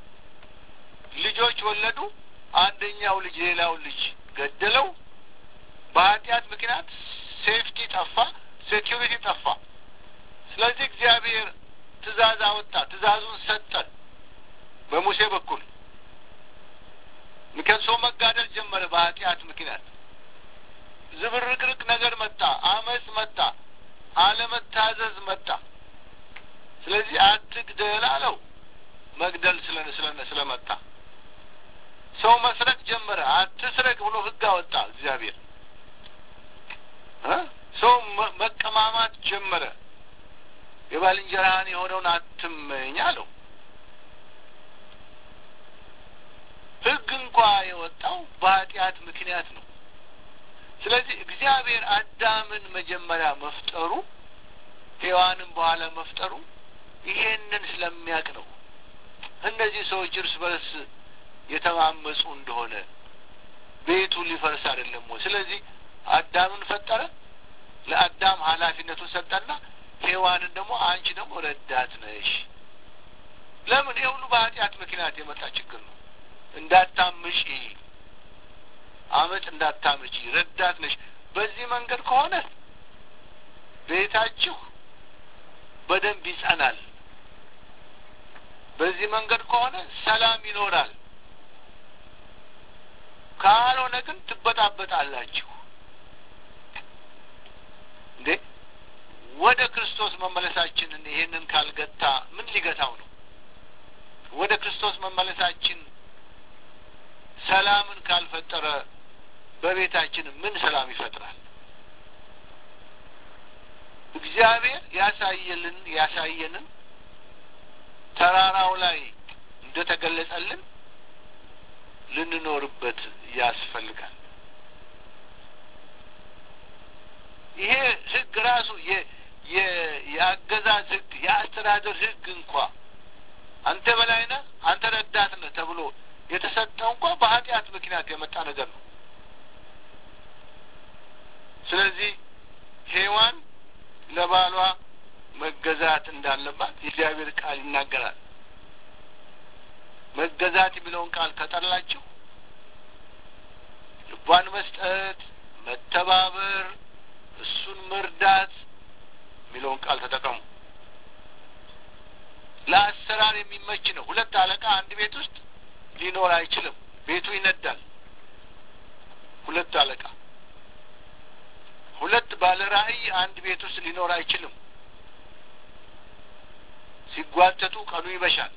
ልጆች ወለዱ። አንደኛው ልጅ ሌላውን ልጅ ገደለው። በኃጢአት ምክንያት ሴፍቲ ጠፋ፣ ሴኪሪቲ ጠፋ። ስለዚህ እግዚአብሔር ትእዛዝ አወጣ። ትእዛዙን ሰጠን በሙሴ በኩል። ምክንያት ሰው መጋደል ጀመረ በኃጢአት ምክንያት። ዝብርቅርቅ ነገር መጣ፣ አመፅ መጣ፣ አለመታዘዝ መጣ። ስለዚህ አትግደል አለው። መግደል ስለ ስለመጣ ሰው መስረቅ ጀመረ። አትስረቅ ብሎ ሕግ አወጣ እግዚአብሔር። ሰው መቀማማት ጀመረ። የባልንጀራህን የሆነውን አትመኝ አለው። ሕግ እንኳ የወጣው በኃጢአት ምክንያት ነው። ስለዚህ እግዚአብሔር አዳምን መጀመሪያ መፍጠሩ ሔዋንም በኋላ መፍጠሩ ይሄንን ስለሚያውቅ ነው። እነዚህ ሰዎች እርስ በርስ የተማመፁ እንደሆነ ቤቱ ሊፈርስ አይደለም ወይ? ስለዚህ አዳምን ፈጠረ። ለአዳም ኃላፊነቱን ሰጠና ሔዋንን ደግሞ አንቺ ደግሞ ረዳት ነሽ። ለምን? ይህ ሁሉ በኃጢአት ምክንያት የመጣ ችግር ነው። እንዳታምጪ፣ አመፅ እንዳታምጪ ረዳት ነሽ። በዚህ መንገድ ከሆነ ቤታችሁ በደንብ ይጸናል። በዚህ መንገድ ከሆነ ሰላም ይኖራል። ካልሆነ ግን ትበጣበጣላችሁ። እንዴ ወደ ክርስቶስ መመለሳችንን ይሄንን ካልገታ ምን ሊገታው ነው? ወደ ክርስቶስ መመለሳችን ሰላምን ካልፈጠረ በቤታችን ምን ሰላም ይፈጥራል? እግዚአብሔር ያሳየልን ያሳየንን ተራራው ላይ እንደ ተገለጸልን ልንኖርበት ያስፈልጋል። ይሄ ሕግ ራሱ የአገዛዝ ሕግ የአስተዳደር ሕግ እንኳ አንተ በላይ ነህ፣ አንተ ረዳት ነህ ተብሎ የተሰጠው እንኳ በኃጢአት ምክንያት የመጣ ነገር ነው። ስለዚህ ሔዋን ለባሏ መገዛት እንዳለባት የእግዚአብሔር ቃል ይናገራል። መገዛት የሚለውን ቃል ከጠላችሁ ልቧን መስጠት፣ መተባበር፣ እሱን መርዳት የሚለውን ቃል ተጠቀሙ። ለአሰራር የሚመች ነው። ሁለት አለቃ አንድ ቤት ውስጥ ሊኖር አይችልም። ቤቱ ይነዳል። ሁለት አለቃ ሁለት ባለ ራዕይ አንድ ቤት ውስጥ ሊኖር አይችልም። ሲጓተቱ ቀኑ ይበሻል።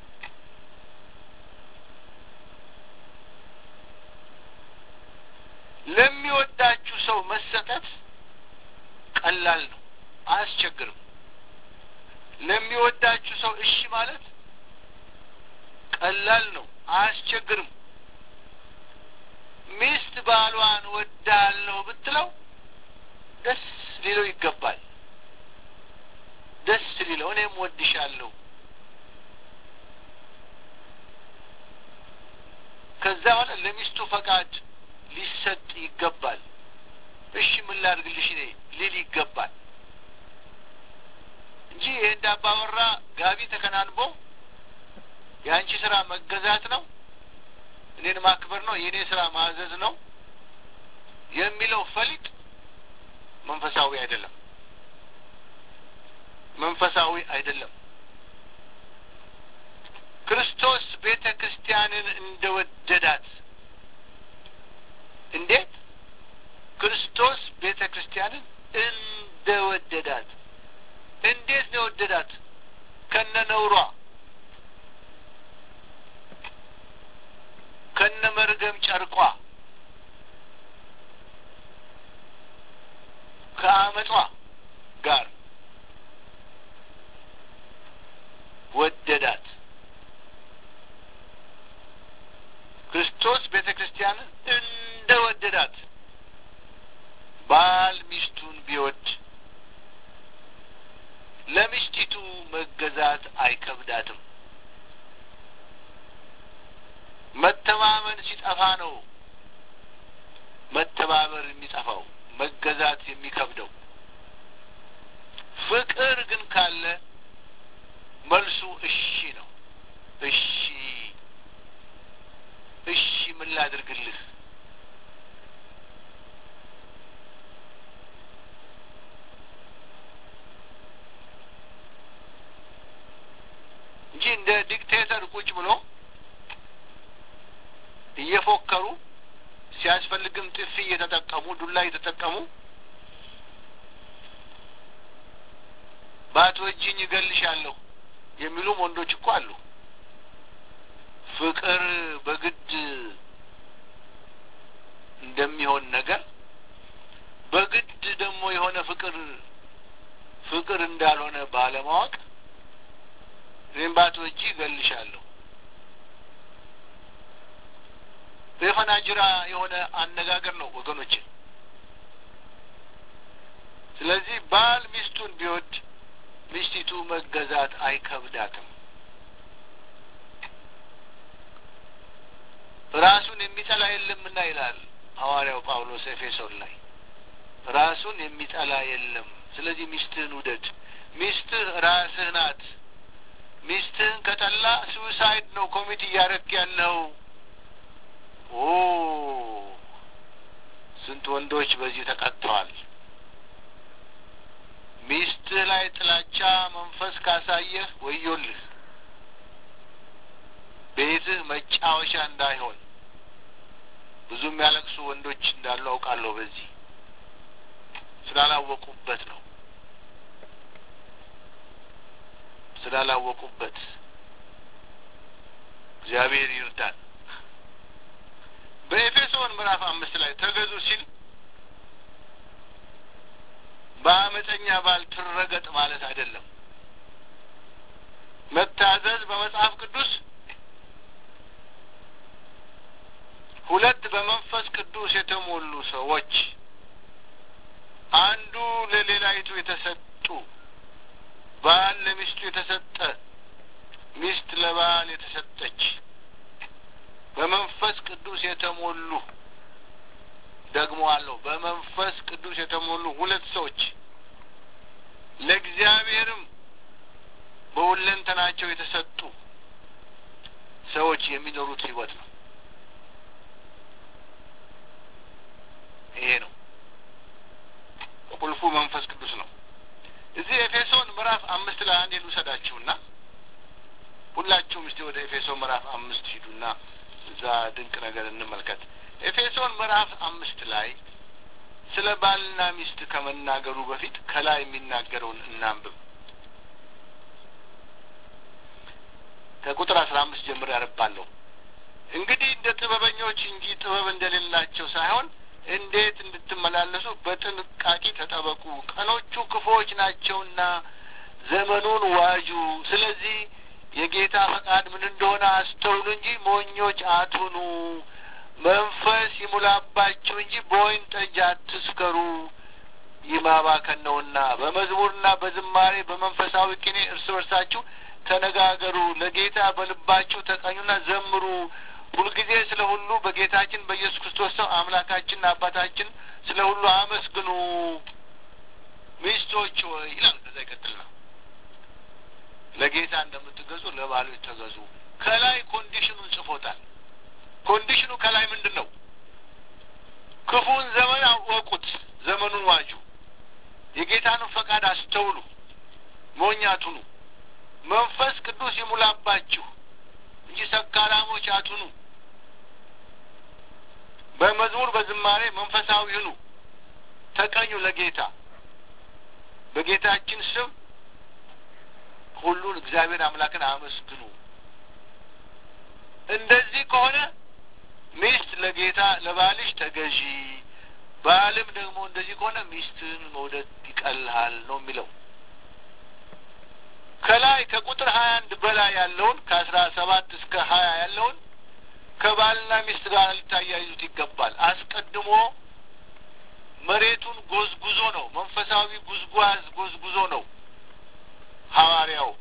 ለሚወዳችሁ ሰው መሰጠት ቀላል ነው፣ አያስቸግርም። ለሚወዳችሁ ሰው እሺ ማለት ቀላል ነው፣ አያስቸግርም። ሚስት ባሏን ወዳለሁ ብትለው ደስ ሊለው ይገባል። ደስ ሊለው እኔም ወድሻለሁ። ከዛ በኋላ ለሚስቱ ፈቃድ ሊሰጥ ይገባል። እሺ ምን ላድርግልሽ እኔ ሊል ይገባል እንጂ ይሄ እንዳባወራ ጋቢ ተከናንቦ የአንቺ ስራ መገዛት ነው፣ እኔን ማክበር ነው፣ የእኔ ስራ ማዘዝ ነው የሚለው ፈሊጥ መንፈሳዊ አይደለም። መንፈሳዊ አይደለም። ክርስቶስ ቤተ ክርስቲያንን እንደወደዳት እንዴት? ክርስቶስ ቤተ ክርስቲያንን እንደወደዳት እንዴት ነው የወደዳት? ከነ ነውሯ ከነ መርገም ጨርቋ ከአመጧ ጋር ወደዳት። ክርስቶስ ቤተ ክርስቲያንን እንደ ወደዳት ባል ሚስቱን ቢወድ ለሚስቲቱ መገዛት አይከብዳትም። መተማመን ሲጠፋ ነው መተባበር የሚጠፋው፣ መገዛት የሚከብደው። ፍቅር ግን ካለ መልሱ እሺ ነው። እሺ እሺ፣ ምን ላድርግልህ? እንደ ዲክቴተር ቁጭ ብሎ እየፎከሩ ሲያስፈልግም ጥፊ እየተጠቀሙ ዱላ እየተጠቀሙ ባትወጂኝ እገልሻለሁ የሚሉም ወንዶች እኮ አሉ። ፍቅር በግድ እንደሚሆን ነገር በግድ ደግሞ የሆነ ፍቅር ፍቅር እንዳልሆነ ባለማወቅ እኔም ባትወጂ እገልሻለሁ በፈናጅራ የሆነ አነጋገር ነው ወገኖች። ስለዚህ ባል ሚስቱን ቢወድ ሚስቲቱ መገዛት አይከብዳትም። ራሱን የሚጠላ የለምና ይላል ሐዋርያው ጳውሎስ ኤፌሶን ላይ ራሱን የሚጠላ የለም። ስለዚህ ሚስትህን ውደድ። ሚስትህ ራስህ ናት። ሚስትህን ከጠላ ሱሳይድ ነው ኮሚት እያረክ ያለው። ኦ ስንት ወንዶች በዚህ ተቀጥተዋል። ሚስትህ ላይ ጥላቻ መንፈስ ካሳየህ ወዮልህ፣ ቤትህ መጫወቻ እንዳይሆን። ብዙ የሚያለቅሱ ወንዶች እንዳሉ አውቃለሁ። በዚህ ስላላወቁበት ነው ስላላወቁበት። እግዚአብሔር ይርዳን። በኤፌሶን ምዕራፍ አምስት ላይ ተገዙ ሲል በአመፀኛ ባል ትረገጥ ማለት አይደለም። መታዘዝ በመጽሐፍ ቅዱስ ሁለት በመንፈስ ቅዱስ የተሞሉ ሰዎች አንዱ ለሌላይቱ የተሰጡ ባል ለሚስቱ የተሰጠ ሚስት ለባል የተሰጠች በመንፈስ ቅዱስ የተሞሉ ደግሞ አለው። በመንፈስ ቅዱስ የተሞሉ ሁለት ሰዎች ለእግዚአብሔርም በሁለንተናቸው የተሰጡ ሰዎች የሚኖሩት ሕይወት ነው። ይሄ ነው ቁልፉ መንፈስ ቅዱስ ነው። እዚህ ኤፌሶን ምዕራፍ አምስት ላይ አንድ ልውሰዳችሁና ሁላችሁም እስቲ ወደ ኤፌሶን ምዕራፍ አምስት ሂዱና እዛ ድንቅ ነገር እንመልከት። ኤፌሶን ምዕራፍ አምስት ላይ ስለ ባልና ሚስት ከመናገሩ በፊት ከላይ የሚናገረውን እናንብብ። ከቁጥር አስራ አምስት ጀምሮ ያነባለሁ። እንግዲህ እንደ ጥበበኞች እንጂ ጥበብ እንደሌላቸው ሳይሆን እንዴት እንድትመላለሱ በጥንቃቄ ተጠበቁ። ቀኖቹ ክፉዎች ናቸውና ዘመኑን ዋጁ። ስለዚህ የጌታ ፈቃድ ምን እንደሆነ አስተውሉ እንጂ ሞኞች አትሁኑ። መንፈስ ይሙላባችሁ እንጂ በወይን ጠጅ አትስከሩ፣ ይህ ማባከን ነውና። በመዝሙርና በዝማሬ በመንፈሳዊ ቅኔ እርስ በርሳችሁ ተነጋገሩ፣ ለጌታ በልባችሁ ተቀኙና ዘምሩ። ሁልጊዜ ስለ ሁሉ በጌታችን በኢየሱስ ክርስቶስ ሰው አምላካችንና አባታችን ስለ ሁሉ አመስግኑ። ሚስቶች ሆይ ይላል። ከዛ ይቀጥልና ለጌታ እንደምትገዙ ለባሎች ተገዙ። ከላይ ኮንዲሽኑን ጽፎታል። ኮንዲሽኑ ከላይ ምንድን ነው? ክፉን ዘመን አወቁት፣ ዘመኑን ዋጁ፣ የጌታንም ፈቃድ አስተውሉ፣ ሞኝ አትሁኑ፣ መንፈስ ቅዱስ ይሙላባችሁ እንጂ ሰካራሞች አትሁኑ። በመዝሙር በዝማሬ መንፈሳዊ ሁኑ፣ ተቀኙ ለጌታ በጌታችን ስም ሁሉን እግዚአብሔር አምላክን አመስግኑ። እንደዚህ ከሆነ ሚስት ለጌታ ለባልሽ ተገዢ፣ ባልም ደግሞ እንደዚህ ከሆነ ሚስትህን መውደድ ይቀልሃል ነው የሚለው። ከላይ ከቁጥር ሀያ አንድ በላይ ያለውን ከአስራ ሰባት እስከ ሀያ ያለውን ከባልና ሚስት ጋር ልታያይዙት ይገባል። አስቀድሞ መሬቱን ጎዝጉዞ ነው፣ መንፈሳዊ ጉዝጓዝ ጎዝጉዞ ነው ሐዋርያው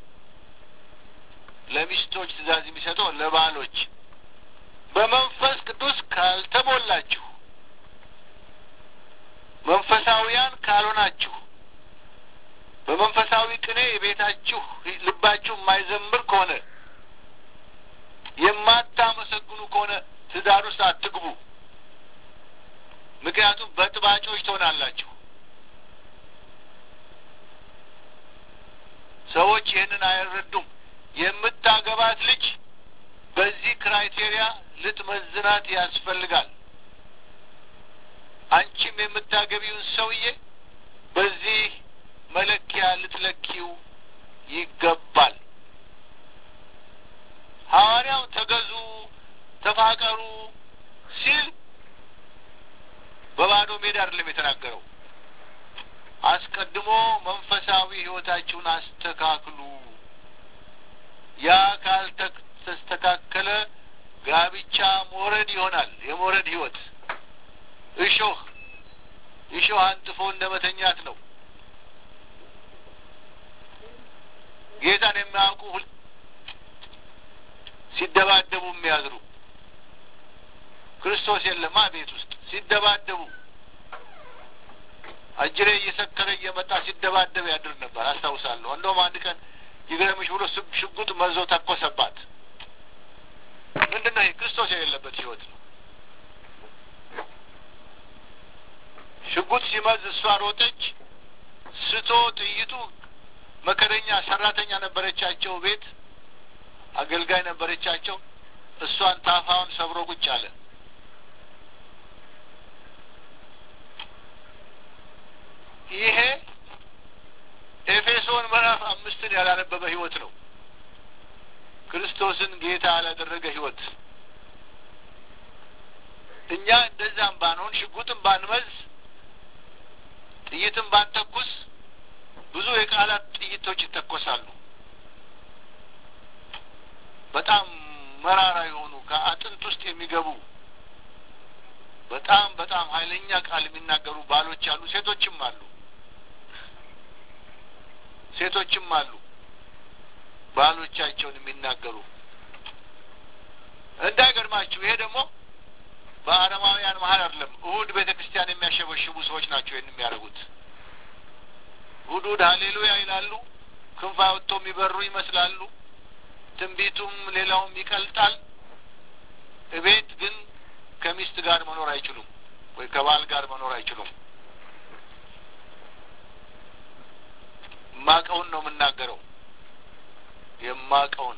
ለሚስቶች ትእዛዝ የሚሰጠው ለባሎች በመንፈስ ቅዱስ ካልተሞላችሁ፣ መንፈሳዊያን ካልሆናችሁ፣ በመንፈሳዊ ቅኔ የቤታችሁ ልባችሁ የማይዘምር ከሆነ የማታመሰግኑ ከሆነ ትዳር ውስጥ አትግቡ። ምክንያቱም በጥባጮች ትሆናላችሁ። ሰዎች ይህንን አይረዱም። የምታገባት ልጅ በዚህ ክራይቴሪያ ልትመዝናት ያስፈልጋል። አንቺም የምታገቢውን ሰውዬ በዚህ መለኪያ ልትለኪው ይገባል። ሐዋርያው ተገዙ፣ ተፋቀሩ ሲል በባዶ ሜዳ አይደለም የተናገረው። አስቀድሞ መንፈሳዊ ሕይወታችሁን አስተካክሉ። ያ ካልተስተካከለ ጋብቻ ሞረድ ይሆናል። የሞረድ ሕይወት እሾህ እሾህ አንጥፎ እንደ መተኛት ነው። ጌታን የሚያውቁ ሲደባደቡ የሚያድሩ ክርስቶስ የለማ ቤት ውስጥ ሲደባደቡ አጅሬ እየሰከረ እየመጣ ሲደባደብ ያድር ነበር አስታውሳለሁ። እንደውም አንድ ቀን ይገረምሽ ብሎ ሽጉጥ መዞ ተኮሰባት። ምንድን ነው ይሄ? ክርስቶስ የሌለበት ህይወት ነው። ሽጉጥ ሲመዝ እሷ ሮጠች። ስቶ ጥይቱ መከረኛ ሰራተኛ ነበረቻቸው፣ ቤት አገልጋይ ነበረቻቸው። እሷን ታፋውን ሰብሮ ቁጭ አለ። ይሄ ኤፌሶን ምዕራፍ አምስትን ያላነበበ ህይወት ነው። ክርስቶስን ጌታ ያላደረገ ህይወት። እኛ እንደዛም ባንሆን ሽጉጥም ባንመዝ ጥይትም ባንተኩስ ብዙ የቃላት ጥይቶች ይተኮሳሉ። በጣም መራራ የሆኑ ከአጥንት ውስጥ የሚገቡ በጣም በጣም ኃይለኛ ቃል የሚናገሩ ባሎች አሉ፣ ሴቶችም አሉ ሴቶችም አሉ ባሎቻቸውን የሚናገሩ። እንዳይገርማችሁ ይሄ ደግሞ በአረማውያን መሀል አይደለም። እሁድ ቤተ ክርስቲያን የሚያሸበሽቡ ሰዎች ናቸው ይህን የሚያደርጉት። እሁድ እሁድ ሀሌሉያ ይላሉ። ክንፍ አውጥተው የሚበሩ ይመስላሉ። ትንቢቱም ሌላውም ይቀልጣል። እቤት ግን ከሚስት ጋር መኖር አይችሉም፣ ወይ ከባል ጋር መኖር አይችሉም። የማቀውን ነው የምናገረው። የማቀውን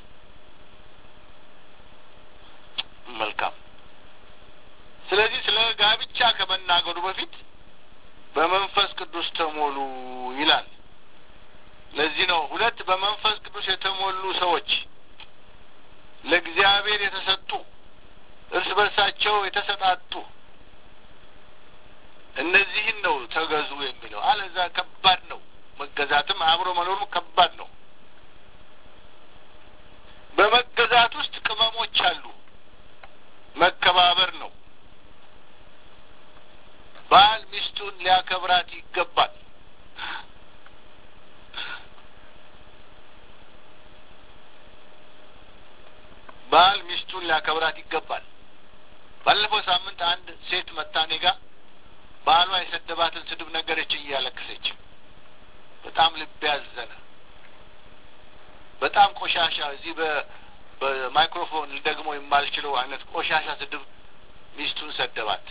መልካም። ስለዚህ ስለ ጋብቻ ከመናገሩ በፊት በመንፈስ ቅዱስ ተሞሉ ይላል። ለዚህ ነው ሁለት በመንፈስ ቅዱስ የተሞሉ ሰዎች ለእግዚአብሔር የተሰጡ እርስ በርሳቸው የተሰጣጡ እነዚህን ነው ተገዙ የሚለው። አለዛ ከባድ ነው። መገዛትም አብሮ መኖሩም ከባድ ነው። በመገዛት ውስጥ ቅመሞች አሉ። መከባበር ነው። ባል ሚስቱን ሊያከብራት ይገባል። ባል ሚስቱን ሊያከብራት ይገባል። ባለፈው ሳምንት አንድ ሴት መጣ እኔ ጋ ባሏ የሰደባትን ስድብ ነገረችኝ እያለቀሰች በጣም ልብ ያዘነ በጣም ቆሻሻ እዚህ በማይክሮፎን ደግሞ የማልችለው አይነት ቆሻሻ ስድብ ሚስቱን ሰደባት።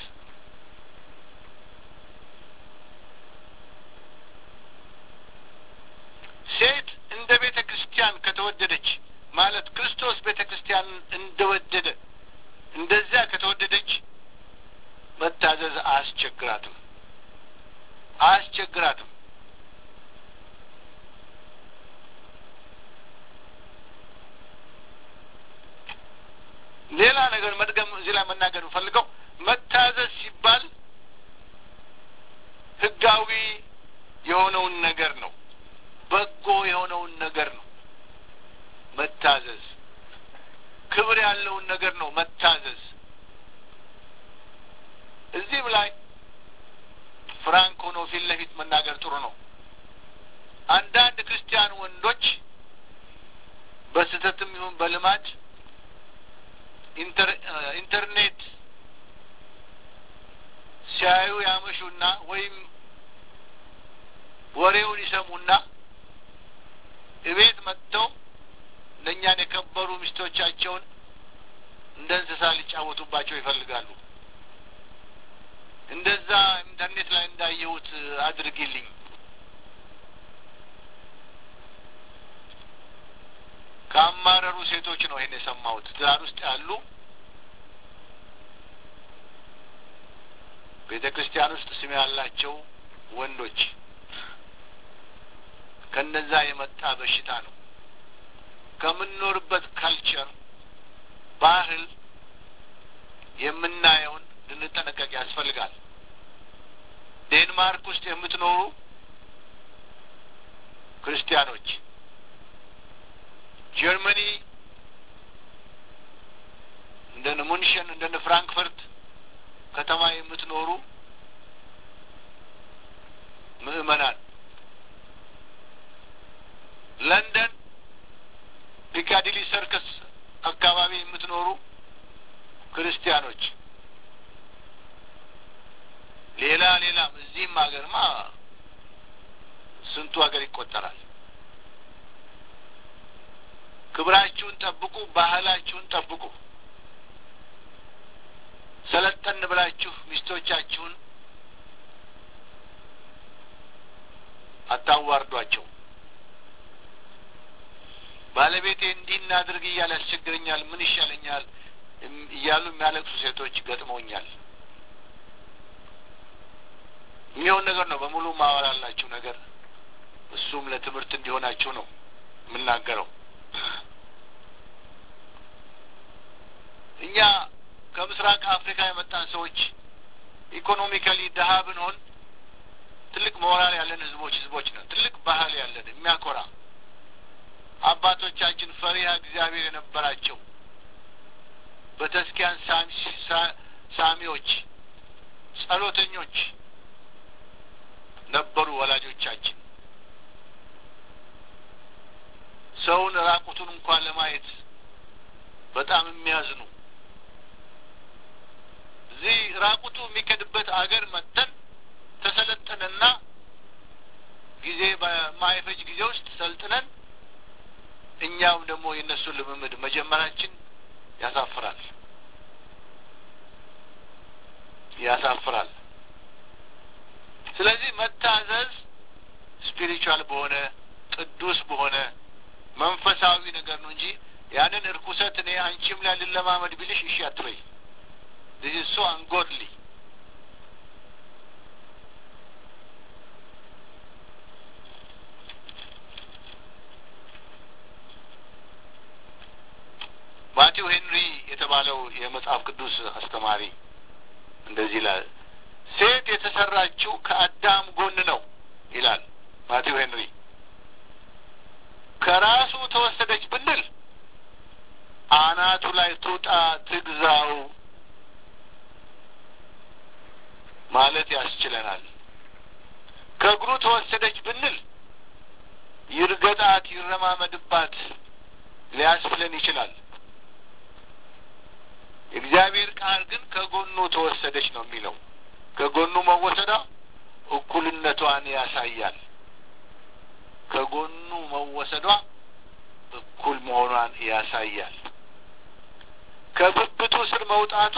ሴት እንደ ቤተ ክርስቲያን ከተወደደች ማለት ክርስቶስ ቤተ ክርስቲያንን እንደወደደ እንደዚያ ከተወደደች መታዘዝ አያስቸግራትም አያስቸግራትም። ሌላ ነገር መድገም እዚህ ላይ መናገር ፈልገው መታዘዝ ሲባል ሕጋዊ የሆነውን ነገር ነው። በጎ የሆነውን ነገር ነው መታዘዝ። ክብር ያለውን ነገር ነው መታዘዝ። እዚህም ላይ ፍራንክ ሆኖ ፊት ለፊት መናገር ጥሩ ነው። አንዳንድ ክርስቲያን ወንዶች በስህተትም ይሁን በልማድ ኢንተርኔት ሲያዩ ያመሹና ወይም ወሬውን ይሰሙና እቤት መጥተው እነኛን የከበሩ ሚስቶቻቸውን እንደ እንስሳ ሊጫወቱባቸው ይፈልጋሉ። እንደዛ ኢንተርኔት ላይ እንዳየሁት አድርጊልኝ። ካማረሩ ሴቶች ነው ይሄን የሰማሁት። ትዳር ውስጥ ያሉ ቤተ ክርስቲያን ውስጥ ስም ያላቸው ወንዶች ከነዛ የመጣ በሽታ ነው። ከምንኖርበት ካልቸር ባህል የምናየውን ልንጠነቀቅ ያስፈልጋል። ዴንማርክ ውስጥ የምትኖሩ ክርስቲያኖች፣ ጀርመኒ እንደነ ሙንሽን እንደነ ፍራንክፈርት ከተማ የምትኖሩ ምዕመናን፣ ለንደን ፒካዲሊ ሰርከስ አካባቢ የምትኖሩ ክርስቲያኖች፣ ሌላ ሌላም እዚህም ሀገርማ ስንቱ ሀገር ይቆጠራል። ክብራችሁን ጠብቁ፣ ባህላችሁን ጠብቁ። ሰለጠን ብላችሁ ሚስቶቻችሁን አታዋርዷቸው። ባለቤቴ እንዲህ እናድርግ እያለ ያስቸግረኛል፣ ምን ይሻለኛል እያሉ የሚያለቅሱ ሴቶች ገጥመውኛል። የሚሆን ነገር ነው በሙሉ ማወራላችሁ ነገር እሱም ለትምህርት እንዲሆናችሁ ነው የምናገረው። እኛ ከምስራቅ አፍሪካ የመጣን ሰዎች ኢኮኖሚካሊ ድሀ ብንሆን ትልቅ ሞራል ያለን ህዝቦች ህዝቦች ነን። ትልቅ ባህል ያለን የሚያኮራ አባቶቻችን ፈሪሃ እግዚአብሔር የነበራቸው በተስኪያን ሳሚዎች፣ ጸሎተኞች ነበሩ ወላጆቻችን። ሰውን ራቁቱን እንኳን ለማየት በጣም የሚያዝኑ እዚህ ራቁቱ የሚከድበት አገር መጥተን ተሰለጠንና ጊዜ በማይፈጅ ጊዜ ውስጥ ሰልጥነን እኛም ደግሞ የእነሱን ልምምድ መጀመራችን ያሳፍራል ያሳፍራል። ስለዚህ መታዘዝ ስፒሪቹዋል በሆነ ቅዱስ በሆነ መንፈሳዊ ነገር ነው እንጂ ያንን እርኩሰት እኔ አንቺም ላይ ልለማመድ ቢልሽ እሺ አትበይ። ዚስ ኢዝ ሶ አንጎድሊ ማቲው ሄንሪ የተባለው የመጽሐፍ ቅዱስ አስተማሪ እንደዚህ ይላል። ሴት የተሰራችው ከአዳም ጎን ነው ይላል ማቲው ሄንሪ። ከራሱ ተወሰደች ብንል አናቱ ላይ ትውጣ ትግዛው ማለት ያስችለናል። ከእግሩ ተወሰደች ብንል ይርገጣት፣ ይረማመድባት ሊያስብለን ይችላል። የእግዚአብሔር ቃል ግን ከጎኑ ተወሰደች ነው የሚለው። ከጎኑ መወሰዷ እኩልነቷን ያሳያል። ከጎኑ መወሰዷ እኩል መሆኗን ያሳያል። ከብብቱ ስር መውጣቷ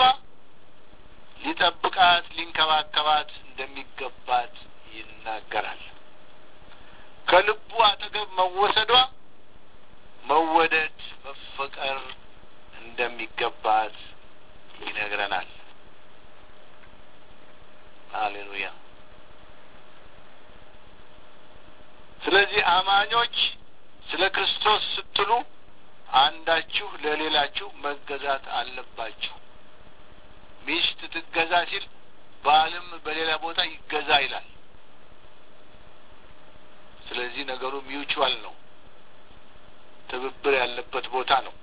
ሊጠብቃት ሊንከባከባት እንደሚገባት ይናገራል። ከልቡ አጠገብ መወሰዷ መወደድ፣ መፈቀር እንደሚገባት ይነግረናል። ሃሌሉያ። ስለዚህ አማኞች ስለ ክርስቶስ ስትሉ አንዳችሁ ለሌላችሁ መገዛት አለባችሁ። ሚስት ትገዛ ሲል ባልም በሌላ ቦታ ይገዛ ይላል። ስለዚህ ነገሩ ሚውቹዋል ነው፣ ትብብር ያለበት ቦታ ነው።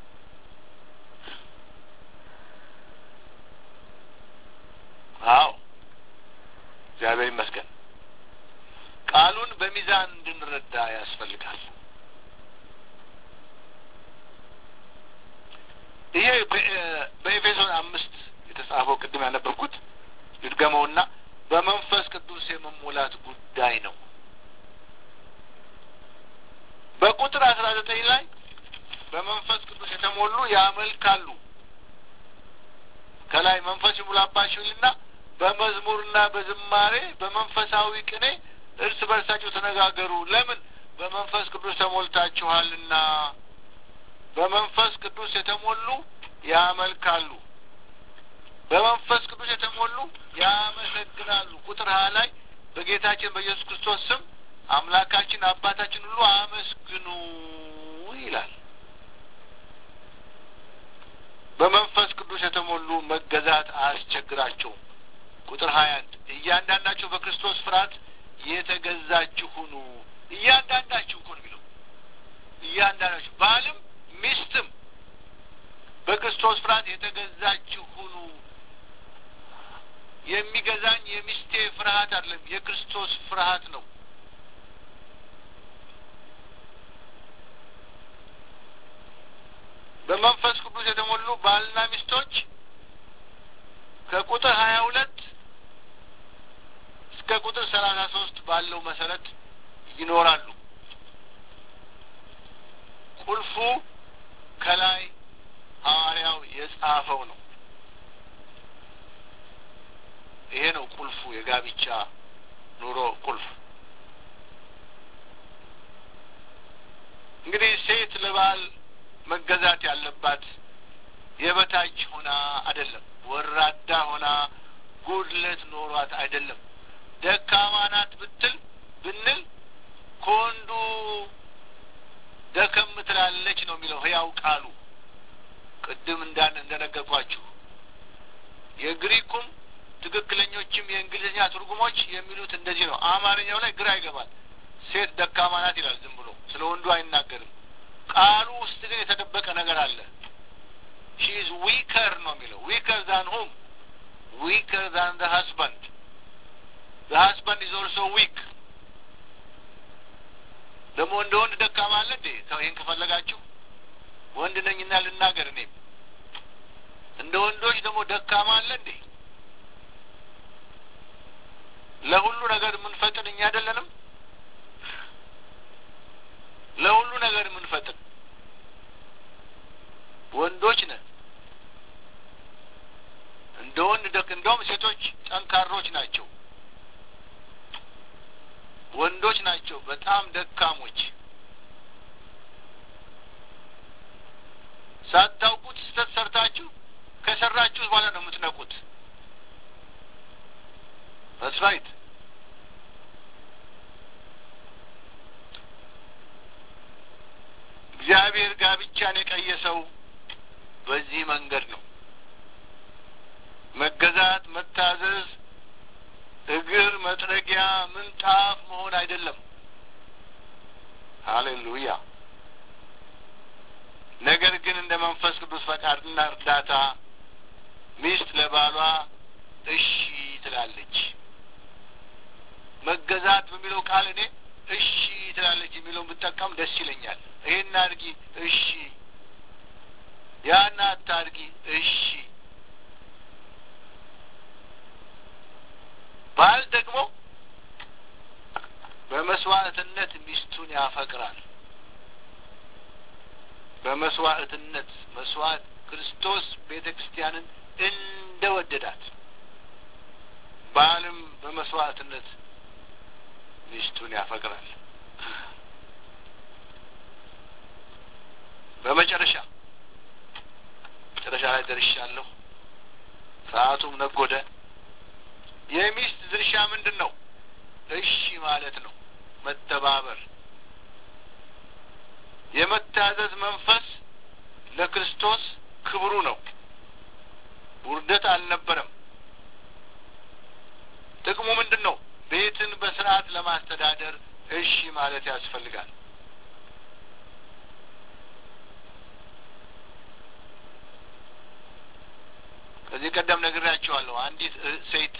አዎ እግዚአብሔር ይመስገን። ቃሉን በሚዛን እንድንረዳ ያስፈልጋል። ይሄ በኤፌሶን አምስት የተጻፈው ቅድም ያነበብኩት ልድገመውና በመንፈስ ቅዱስ የመሞላት ጉዳይ ነው። በቁጥር አስራ ዘጠኝ ላይ በመንፈስ ቅዱስ የተሞሉ ያመልካሉ። ከላይ መንፈስ ይሙላባችሁ ይልና በመዝሙርና በዝማሬ በመንፈሳዊ ቅኔ እርስ በርሳችሁ ተነጋገሩ። ለምን? በመንፈስ ቅዱስ ተሞልታችኋልና በመንፈስ ቅዱስ የተሞሉ ያመልካሉ፣ በመንፈስ ቅዱስ የተሞሉ ያመሰግናሉ። ቁጥር ሀያ ላይ በጌታችን በኢየሱስ ክርስቶስ ስም አምላካችን አባታችን ሁሉ አመስግኑ ይላል። በመንፈስ ቅዱስ የተሞሉ መገዛት አያስቸግራቸውም። ቁጥር ሀያ አንድ እያንዳንዳቸው በክርስቶስ ፍርሃት የተገዛችሁ ሁኑ። እያንዳንዳችሁ እኮ ነው የሚለው እያንዳንዳችሁ ባልም ሚስትም በክርስቶስ ፍርሃት የተገዛችሁ ሁኑ። የሚገዛኝ የሚስቴ ፍርሃት አይደለም፣ የክርስቶስ ፍርሃት ነው። በመንፈስ ቅዱስ የተሞሉ ባልና ሚስቶች ከቁጥር ሀያ ሁለት እስከ ቁጥር ሰላሳ ሶስት ባለው መሰረት ይኖራሉ። ቁልፉ ከላይ ሐዋርያው የጻፈው ነው። ይሄ ነው ቁልፉ፣ የጋብቻ ኑሮ ቁልፍ። እንግዲህ ሴት ለባል መገዛት ያለባት የበታች ሆና አይደለም፣ ወራዳ ሆና ጉድለት ኖሯት አይደለም። ደካማ ናት ብትል ብንል ከወንዱ ደከም ትላለች ነው የሚለው ህያው ቃሉ። ቅድም እንዳን እንደነገርኳችሁ የግሪኩም ትክክለኞችም የእንግሊዝኛ ትርጉሞች የሚሉት እንደዚህ ነው። አማርኛው ላይ ግራ ይገባል። ሴት ደካማ ናት ይላል ዝም ብሎ ስለ ወንዱ አይናገርም። ቃሉ ውስጥ ግን የተደበቀ ነገር አለ። ሺ ኢዝ ዊከር ነው የሚለው ዊከር ዛን ሁም ዊከር ዛን ዘ ሀስባንድ ዘ ሀስባንድ ኢዝ ኦልሶ ዊክ። ደግሞ እንደ ወንድ ደካማ አለ እንዴ? ይህን ከፈለጋችሁ ወንድ ነኝና ልናገር እኔም እንደ ወንዶች ደግሞ ደካማ አለ እንዴ? ለሁሉ ነገር የምንፈጥን እኛ አይደለንም? ለሁሉ ነገር የምንፈጥን ወንዶች ነን። እንደ ወንድ ደክ እንደውም ሴቶች ጠንካሮች ናቸው። ወንዶች ናቸው በጣም ደካሞች። ሳታውቁት ስህተት ሰርታችሁ ከሰራችሁ በኋላ ነው የምትነቁት። that's right እግዚአብሔር ጋብቻን የቀየሰው በዚህ መንገድ ነው። መገዛት፣ መታዘዝ፣ እግር መጥረጊያ፣ ምንጣፍ መሆን አይደለም። ሃሌሉያ። ነገር ግን እንደ መንፈስ ቅዱስ ፈቃድና እርዳታ ሚስት ለባሏ እሺ ትላለች። መገዛት በሚለው ቃል እኔ እሺ ትላለች የሚለውን ብጠቀም ደስ ይለኛል። ይሄን አድርጊ እሺ፣ ያን አታድርጊ እሺ። ባል ደግሞ በመስዋዕትነት ሚስቱን ያፈቅራል። በመስዋዕትነት መስዋዕት ክርስቶስ ቤተ ክርስቲያንን እንደ ወደዳት ባልም በመስዋዕትነት ሚስቱን ያፈቅራል። በመጨረሻ መጨረሻ ላይ ደርሻለሁ። ሰዓቱም ነጎደ። የሚስት ድርሻ ምንድን ነው? እሺ ማለት ነው። መተባበር፣ የመታዘዝ መንፈስ ለክርስቶስ ክብሩ ነው። ውርደት አልነበረም። ጥቅሙ ምንድን ነው? ቤትን በስርዓት ለማስተዳደር እሺ ማለት ያስፈልጋል። ከዚህ ቀደም ነግሬያቸዋለሁ። አንዲት ሴት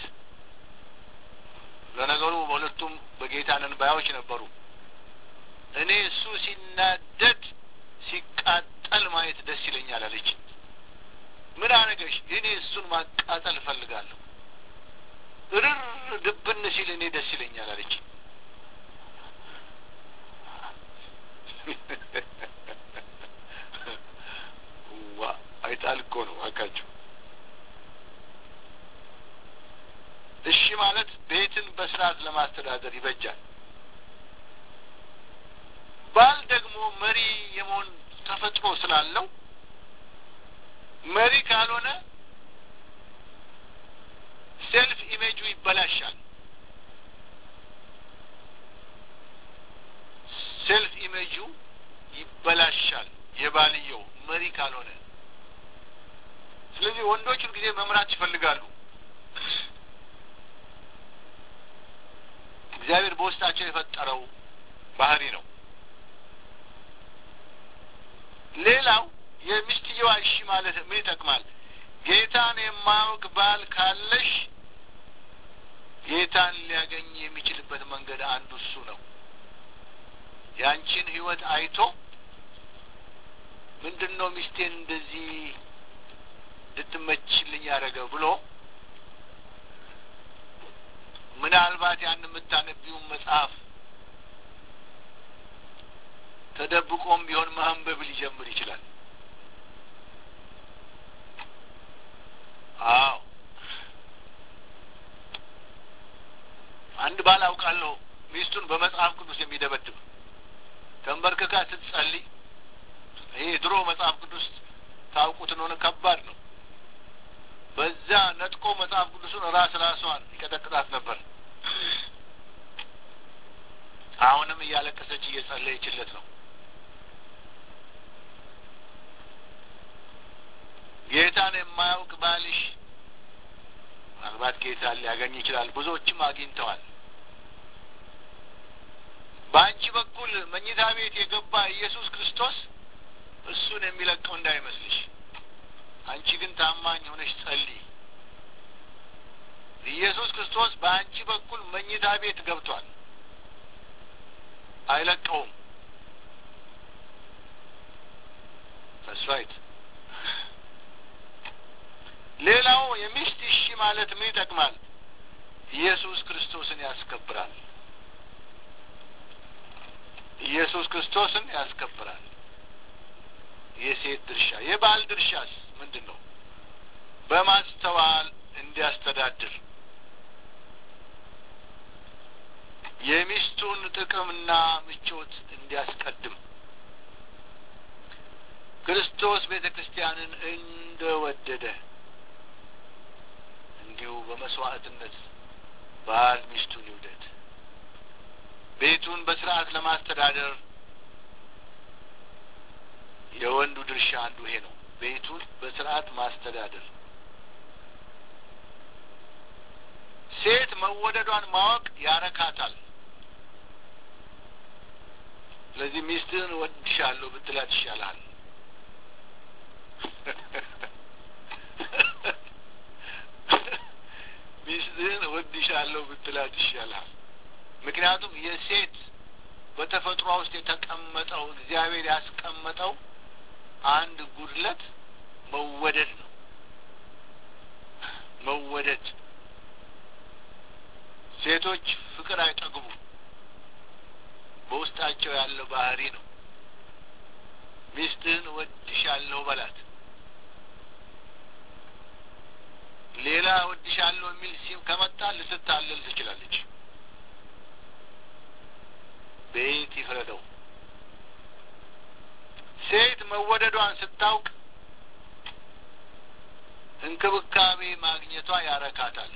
ለነገሩ በሁለቱም በጌታ ነን ባዮች ነበሩ። እኔ እሱ ሲናደድ ሲቃጠል ማየት ደስ ይለኛል አለች። ምን አረገሽ? እኔ እሱን ማቃጠል እፈልጋለሁ። እርር ድብን ሲል እኔ ደስ ይለኛል አለች። ዋ አይጣል እኮ ነው አካችሁ። እሺ ማለት ቤትን በስርዓት ለማስተዳደር ይበጃል። ባል ደግሞ መሪ የመሆን ተፈጥሮ ስላለው መሪ ካልሆነ ሴልፍ ኢሜጁ ይበላሻል። ሴልፍ ኢሜጁ ይበላሻል የባልየው መሪ ካልሆነ። ስለዚህ ወንዶች ሁልጊዜ መምራት ይፈልጋሉ። እግዚአብሔር በውስጣቸው የፈጠረው ባህሪ ነው። ሌላው የሚስትየዋ እሺ ማለት ምን ይጠቅማል? ጌታን የማያውቅ ባል ካለሽ ጌታን ሊያገኝ የሚችልበት መንገድ አንዱ እሱ ነው። ያንቺን ሕይወት አይቶ ምንድን ነው ሚስቴን እንደዚህ ልትመችልኝ ያደረገ ብሎ ምናልባት ያን የምታነቢውን መጽሐፍ ተደብቆም ቢሆን ማንበብ ሊጀምር ይችላል። አዎ አንድ ባል አውቃለሁ ሚስቱን በመጽሐፍ ቅዱስ የሚደበድብ ተንበርክካ ስትጸልይ፣ ይሄ ድሮ መጽሐፍ ቅዱስ ታውቁት እንደሆነ ከባድ ነው። በዛ ነጥቆ መጽሐፍ ቅዱሱን ራስ ራሷን ይቀጠቅጣት ነበር። አሁንም እያለቀሰች እየጸለየችለት ነው። ጌታን የማያውቅ ባልሽ ምናልባት ጌታን ሊያገኝ ይችላል። ብዙዎችም አግኝተዋል። በአንቺ በኩል መኝታ ቤት የገባ ኢየሱስ ክርስቶስ እሱን የሚለቀው እንዳይመስልሽ። አንቺ ግን ታማኝ ሆነሽ ጸልይ። ኢየሱስ ክርስቶስ በአንቺ በኩል መኝታ ቤት ገብቷል፣ አይለቀውም። ራይት ሌላው የሚስት እሺ ማለት ምን ይጠቅማል? ኢየሱስ ክርስቶስን ያስከብራል። ኢየሱስ ክርስቶስን ያስከብራል። የሴት ድርሻ የባል ድርሻስ ምንድን ነው? በማስተዋል እንዲያስተዳድር የሚስቱን ጥቅምና ምቾት እንዲያስቀድም ክርስቶስ ቤተ ክርስቲያንን እንደ ወደደ እንዲሁ በመስዋዕትነት ባል ሚስቱን ይውደድ። ቤቱን በስርዓት ለማስተዳደር የወንዱ ድርሻ አንዱ ይሄ ነው። ቤቱን በስርዓት ማስተዳደር። ሴት መወደዷን ማወቅ ያረካታል። ስለዚህ ሚስትህን ወድሻለሁ ብትላት ይሻልሃል። ሚስትህን ወድሻለሁ ብትላት ይሻልሃል። ምክንያቱም የሴት በተፈጥሯ ውስጥ የተቀመጠው እግዚአብሔር ያስቀመጠው አንድ ጉድለት መወደድ ነው። መወደድ ሴቶች ፍቅር አይጠግቡ በውስጣቸው ያለው ባህሪ ነው። ሚስትህን ወድሻለሁ በላት። ሌላ ወድሻለሁ የሚል ሲም ከመጣ ልትታለል ትችላለች። ቤት ይፍረደው። ሴት መወደዷን ስታውቅ እንክብካቤ ማግኘቷ ያረካታል።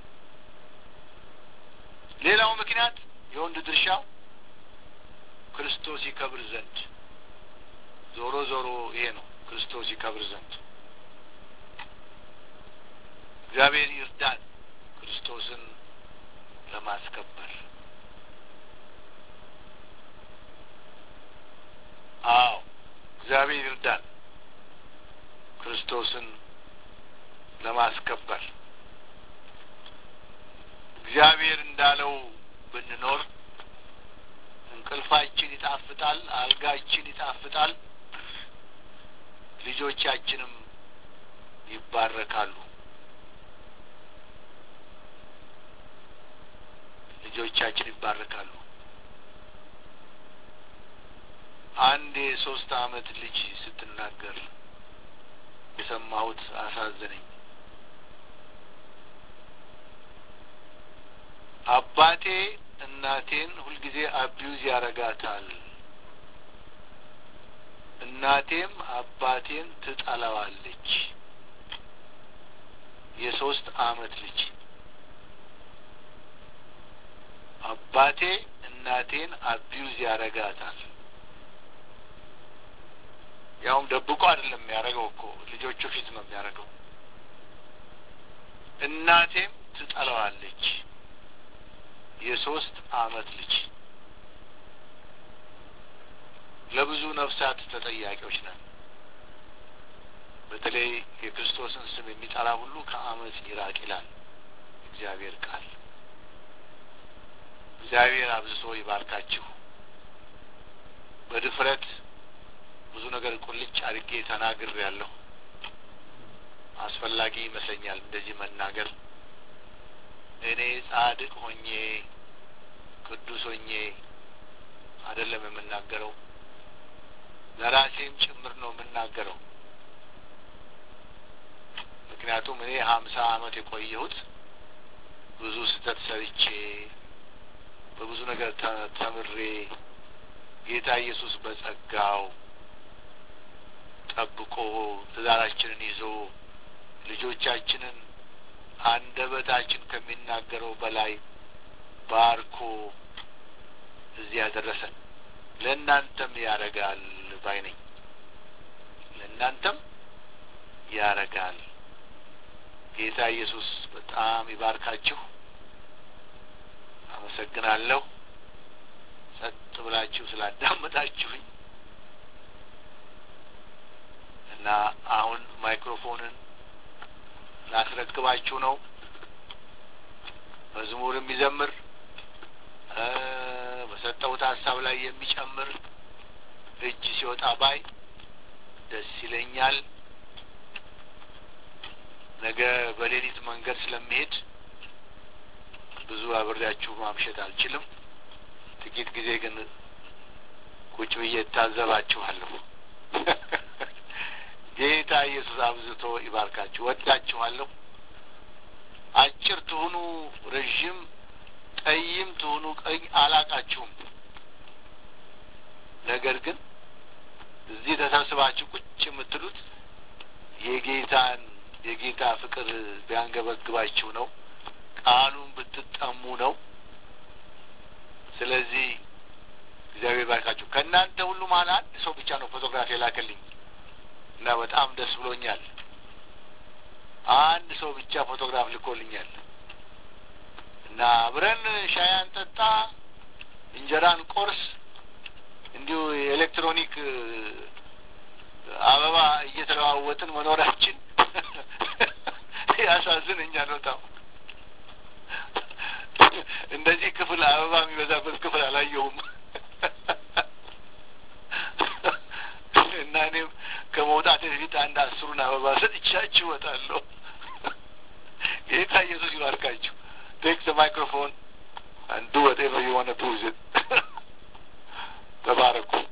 ሌላው ምክንያት የወንድ ድርሻው ክርስቶስ ይከብር ዘንድ ዞሮ ዞሮ ይሄ ነው። ክርስቶስ ይከብር ዘንድ እግዚአብሔር ይርዳን ክርስቶስን ለማስከበር። አዎ እግዚአብሔር ይርዳን ክርስቶስን ለማስከበር። እግዚአብሔር እንዳለው ብንኖር እንቅልፋችን ይጣፍጣል፣ አልጋችን ይጣፍጣል፣ ልጆቻችንም ይባረካሉ። ልጆቻችን ይባረካሉ። አንድ የሶስት አመት ልጅ ስትናገር የሰማሁት አሳዘነኝ። አባቴ እናቴን ሁልጊዜ አቢዩዝ ያረጋታል። እናቴም አባቴን ትጠላዋለች። የሶስት አመት ልጅ አባቴ እናቴን አቢዩዝ ያረጋታል። ያውም ደብቆ አይደለም የሚያደርገው እኮ ልጆቹ ፊት ነው የሚያደርገው። እናቴም ትጠላዋለች። የሶስት አመት ልጅ ለብዙ ነፍሳት ተጠያቂዎች ነን። በተለይ የክርስቶስን ስም የሚጠራ ሁሉ ከአመፅ ይራቅ ይላል እግዚአብሔር ቃል። እግዚአብሔር አብዝቶ ይባርካችሁ። በድፍረት ብዙ ነገር ቁልጭ አድርጌ ተናግር ያለሁ አስፈላጊ ይመስለኛል እንደዚህ መናገር። እኔ ጻድቅ ሆኜ ቅዱስ ሆኜ አይደለም የምናገረው፣ ለራሴም ጭምር ነው የምናገረው። ምክንያቱም እኔ ሀምሳ አመት የቆየሁት ብዙ ስህተት ሰርቼ በብዙ ነገር ተምሬ ጌታ ኢየሱስ በጸጋው ጠብቆ ትዳራችንን ይዞ ልጆቻችንን አንደበታችን ከሚናገረው በላይ ባርኮ እዚህ ያደረሰን ለእናንተም ያረጋል ባይ ነኝ። ለእናንተም ያረጋል። ጌታ ኢየሱስ በጣም ይባርካችሁ። አመሰግናለሁ። ጸጥ ብላችሁ ስላዳመጣችሁኝ እና አሁን ማይክሮፎንን ላስረክባችሁ ነው። መዝሙር የሚዘምር በሰጠሁት ሀሳብ ላይ የሚጨምር እጅ ሲወጣ ባይ ደስ ይለኛል። ነገ በሌሊት መንገድ ስለሚሄድ ብዙ አብሬያችሁ ማምሸት አልችልም። ጥቂት ጊዜ ግን ቁጭ ብዬ እታዘባችኋለሁ። ጌታ ኢየሱስ አብዝቶ ይባርካችሁ። ወዳችኋለሁ። አጭር ትሁኑ ረዥም፣ ጠይም ትሁኑ ቀኝ አላቃችሁም። ነገር ግን እዚህ ተሰብስባችሁ ቁጭ የምትሉት የጌታን የጌታ ፍቅር ቢያንገበግባችሁ ነው። ቃሉን ብትጠሙ ነው። ስለዚህ እግዚአብሔር ባርካችሁ። ከእናንተ ሁሉ መሀል አንድ ሰው ብቻ ነው ፎቶግራፍ የላከልኝ እና በጣም ደስ ብሎኛል። አንድ ሰው ብቻ ፎቶግራፍ ልኮልኛል እና አብረን ሻይ አንጠጣ፣ እንጀራን ቆርስ፣ እንዲሁ የኤሌክትሮኒክ አበባ እየተለዋወጥን መኖራችን ያሳዝነኛል በጣም። እንደዚህ ክፍል አበባ የሚበዛበት ክፍል አላየሁም እና እኔም ከመውጣት በፊት አንድ አስሩን አበባ ሰጥቻችሁ እወጣለሁ። ጌታ ኢየሱስ ይባርካችሁ። ቴክ ዘ ማይክሮፎን and do whatever you want to do with it. ተባረኩ።